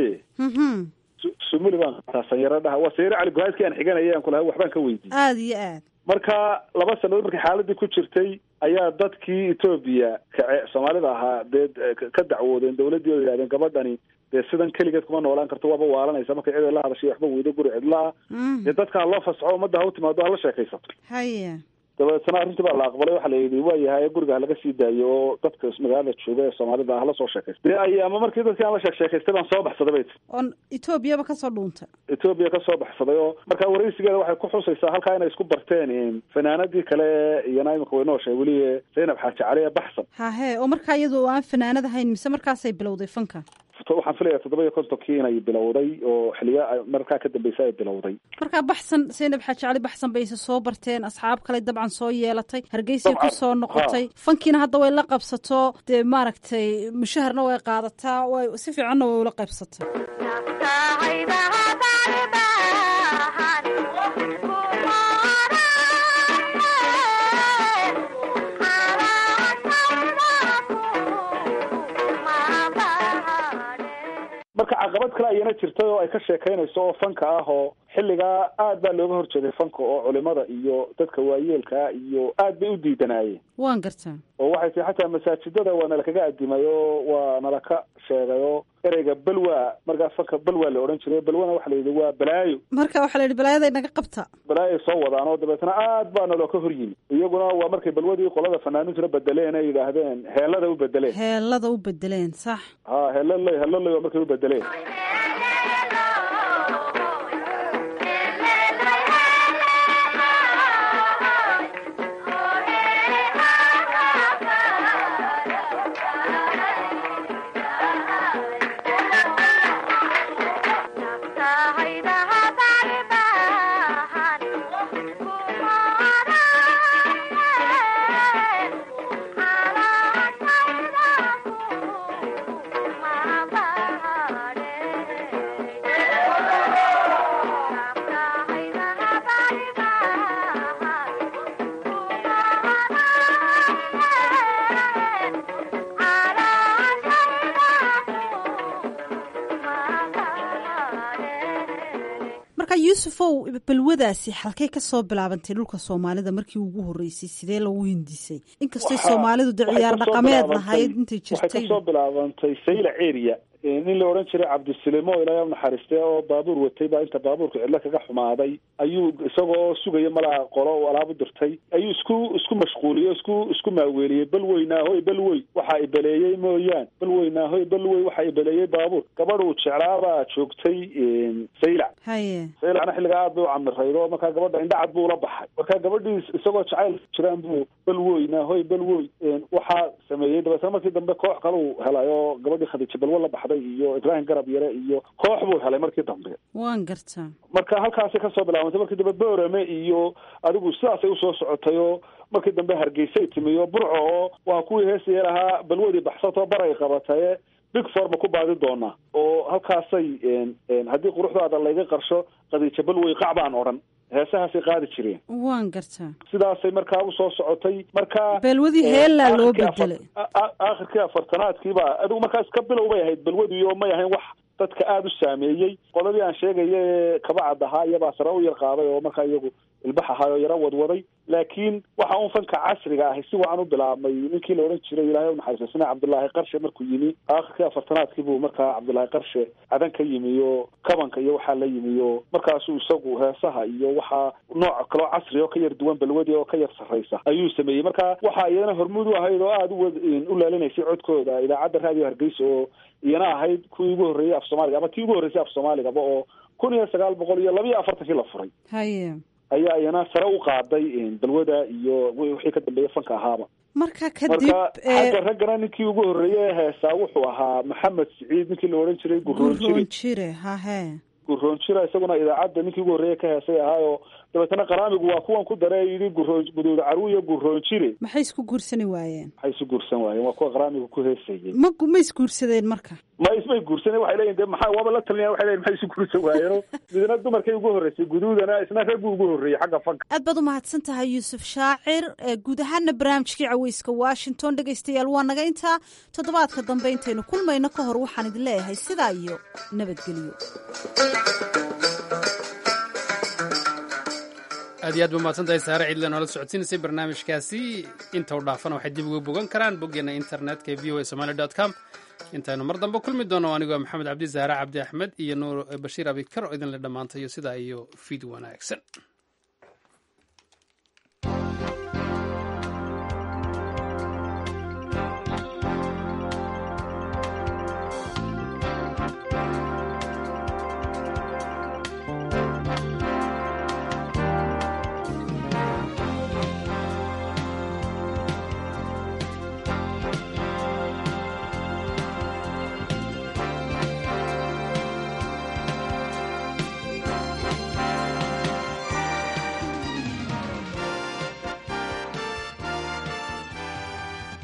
N: sumuli baan qaataa sanyaro dhaha waa sanyaro cali guhaaskii aan xiganaya aan kulahay waxbaan ka weydiiyey
M: aada iyo aad
N: marka laba sannadood markii xaaladii ku jirtay ayaa dadkii etoobiya kace soomaalida ahaa dee ka dacwoodeen dawladdii oo yidhahdeen gabadhani dee sidan keligeed kuma noolaan karto waaba waalanaysa markay cid la hadashay waxba weydo guri cidlaa dee dadka ha loo fasxo ummadda ha u timaado hala sheekaysato
M: haye
N: dabeetna arrintii baa la aqbalay waxaa la yidhi waa yahay guriga ha laga sii daayo oo dadka magaalada jooga ee soomaalida hala soo sheekaysta dee ay ama markii dadkii aan la sheek sheekaystay baan soo baxsaday bay tii
M: oon etoobiyaba kasoo dhuuntay
N: etoobiya ka soo baxsaday oo markaa waraysigeeda waxay ku xusaysaa halkaa inay isku barteen fanaanadii kale iyana imika way nooshay weli zaynab xaaji cali ee baxsan
M: hahe oo markaa iyadu aan fanaanad ahayn mise markaasay bilowday fanka
N: waxaan filaya toddoba iyo kontonkii inay bilowday oo xiliya markaa ka dambeysa ay bilowday
M: markaa baxsan zaynab xaaji cali baxsan bay isa soo barteen asxaab kale dabcan soo yeelatay hargeysay ku soo noqotay fankiina hadda way la qabsato dee maaragtay mushaharna way qaadataa way si fiicanna way ula qaybsatay
N: marka caqabad kale ayana jirtay oo ay ka sheekaynayso oo fanka ah oo xilligaa aad baa looga horjeeday fanka oo culimada iyo dadka waayeelkaa iyo aad bay u diidanaayeen
M: waan gartaa
N: oo waxay tii xataa masaajidada waa nalakaga adimay oo waa nalaka sheegay oo ereyga balwa markaa fanka balwa la odhan jiray balwana waxa la yidhi waa balaayo
M: marka waxaa la yidhi balaayaday naga qabta
N: balaayoay soo wadaan oo dabeetna aad baa naloo ka hor yimi iyaguna waa markay balwadii qolada fanaaniintuna bedeleen ay yidhaahdeen heelada u bedeleen
M: heelada u bedeleen sax
N: ha heeloley heeloley waa markay u bedeleen
M: marka yuusufow balwadaasi halkay ka soo bilaabantay dhulka soomaalida markii ugu horreysay sidee lagu hindisay inkastay soomaalidu de ciyaar dhaqameed lahayd intay
N: waxay
M: jirtay
N: kasoo bilaabantay sayla area nin la odhan jiray cabdisilimo ilaahay u naxariistay oo baabuur watay baa inta baabuurka cidlo kaga xumaaday ayuu isagoo sugaya malaa qolo uu alaab u dirtay ayuu isku isku mashquuliyey isku isku maaweeliyey bal weynaahoy bal wey waxaa ibaleeyey mooyaan bal weynaahoy bal wey waxaa ibaleeyey baabuur gabadh uu jeclaabaa joogtay saylac
M: haye
N: saylacna xilligaa aad bay u camirayd oo markaa gabadha indhacad buu ula baxay markaa gabadhii isagoo jacayl jiraan buu bal weynaahoy bal wey waxaa sameeyey dabeetna markii dambe koox kale uu helay oo gabadhii khadiija balwo la baxday iyo ibraahim garab yare iyo koox buu helay markii dambe
M: waan gartaa
N: marka halkaasay kasoo bilaabantay markii dambe boorame iyo adigu sidaasay usoo socotay oo markii dambe hargeysay timi oo burco oo waa kuwii heesaya lahaa balwadii baxsatoo baray qabataye big forma ku baadi doonaa oo halkaasay haddii quruxdaada layga qarsho khadiija balwey qac baan odhan heesahaasay qaadi jireen
M: waan gartaa
N: sidaasay markaa usoo socotay marka
M: balwadii heellaa loo bedelay
N: aakhirkii afartanaadkiiba adigu markaas ka bilow bay ahayd balwadii oo may ahayn wax dadka aada u saameeyey qoladii aan sheegaya ee kabacad ahaa iyabaa sare u yar qaaday oo markaa iyagu ilbax ahaa oo yaro wadwaday laakiin waxa un fanka casriga ahi si wacan u bilaabmay ninkii la odhan jiray ilaahay u naxariisto sina cabdullaahi qarshe markuu yimi aakhirkii afartanaadkii buu markaa cabdullaahi qarshe cadan ka yimi oo kabanka iyo waxaa la yimi oo markaasuu isagu heesaha iyo waxaa nooc kaloo casri oo ka yar duwan balwadii oo ka yar sarraysa ayuu sameeyey marka waxa iyadana hormuud u ahayd oo aada u u laalinaysay codkooda idaacadda raadiyo hargeysa oo iyana ahayd kuwii ugu horreeyey af soomaaliga ama tii ugu horreysay af soomaaligaba oo kun iyo sagaal boqol iyo laba iyo afartankii la furay
M: haye
N: ayaa iyana sare u qaaday balwada iyo wixii ka dambeeya fanka ahaaba
M: marka kadib
N: marka xagga raggana ninkii ugu horreeyey heesaa wuxuu ahaa maxamed siciid ninkii la odhan jiray gurroonjire
M: gurroonjire hahe
N: gurroonjira isaguna idaacadda ninkii ugu horreeyey ka heesay ahaayoo dabeetana qaraamigu waa kuwan ku dare yidhi gurroon guduud caruwiya gurroonjire
M: maxay isku guursani waayeen
N: maxay isu guursan waayeen waa kuwa qaraamigu ku heesayey
M: ma ma isguursadeen marka
N: ma ismay guursaneen waxay leeyihin de maxaa waaba la talinaya waxay leeyihin maxay isu guursan waayeeno midna dumarkay ugu horreysay guduudana isna ragguu ugu horreeyey xagga fanka
M: aad baad u mahadsan tahay yuusuf shaacir guud ahaana barnaamijkii caweyska washington dhegaystayaal waa naga intaa toddobaadka dambe intaynu kulmayno ka hor waxaan idin leeyahay sidaa iyo nabadgelyo
B: aad iyo aad ba mahadsan tahay saare cidle noola socodsiinaysay barnaamijkaasi inta u dhaafana waxay dib uga bogan karaan boggeena internetka ee v o a somaali dot com intaynu mar dambe kulmi doono anigoo maxamed cabdi saare cabdi axmed iyo nuur bashiir abikar oo idinle dhammaantayo sidaa iyo fiid wanaagsan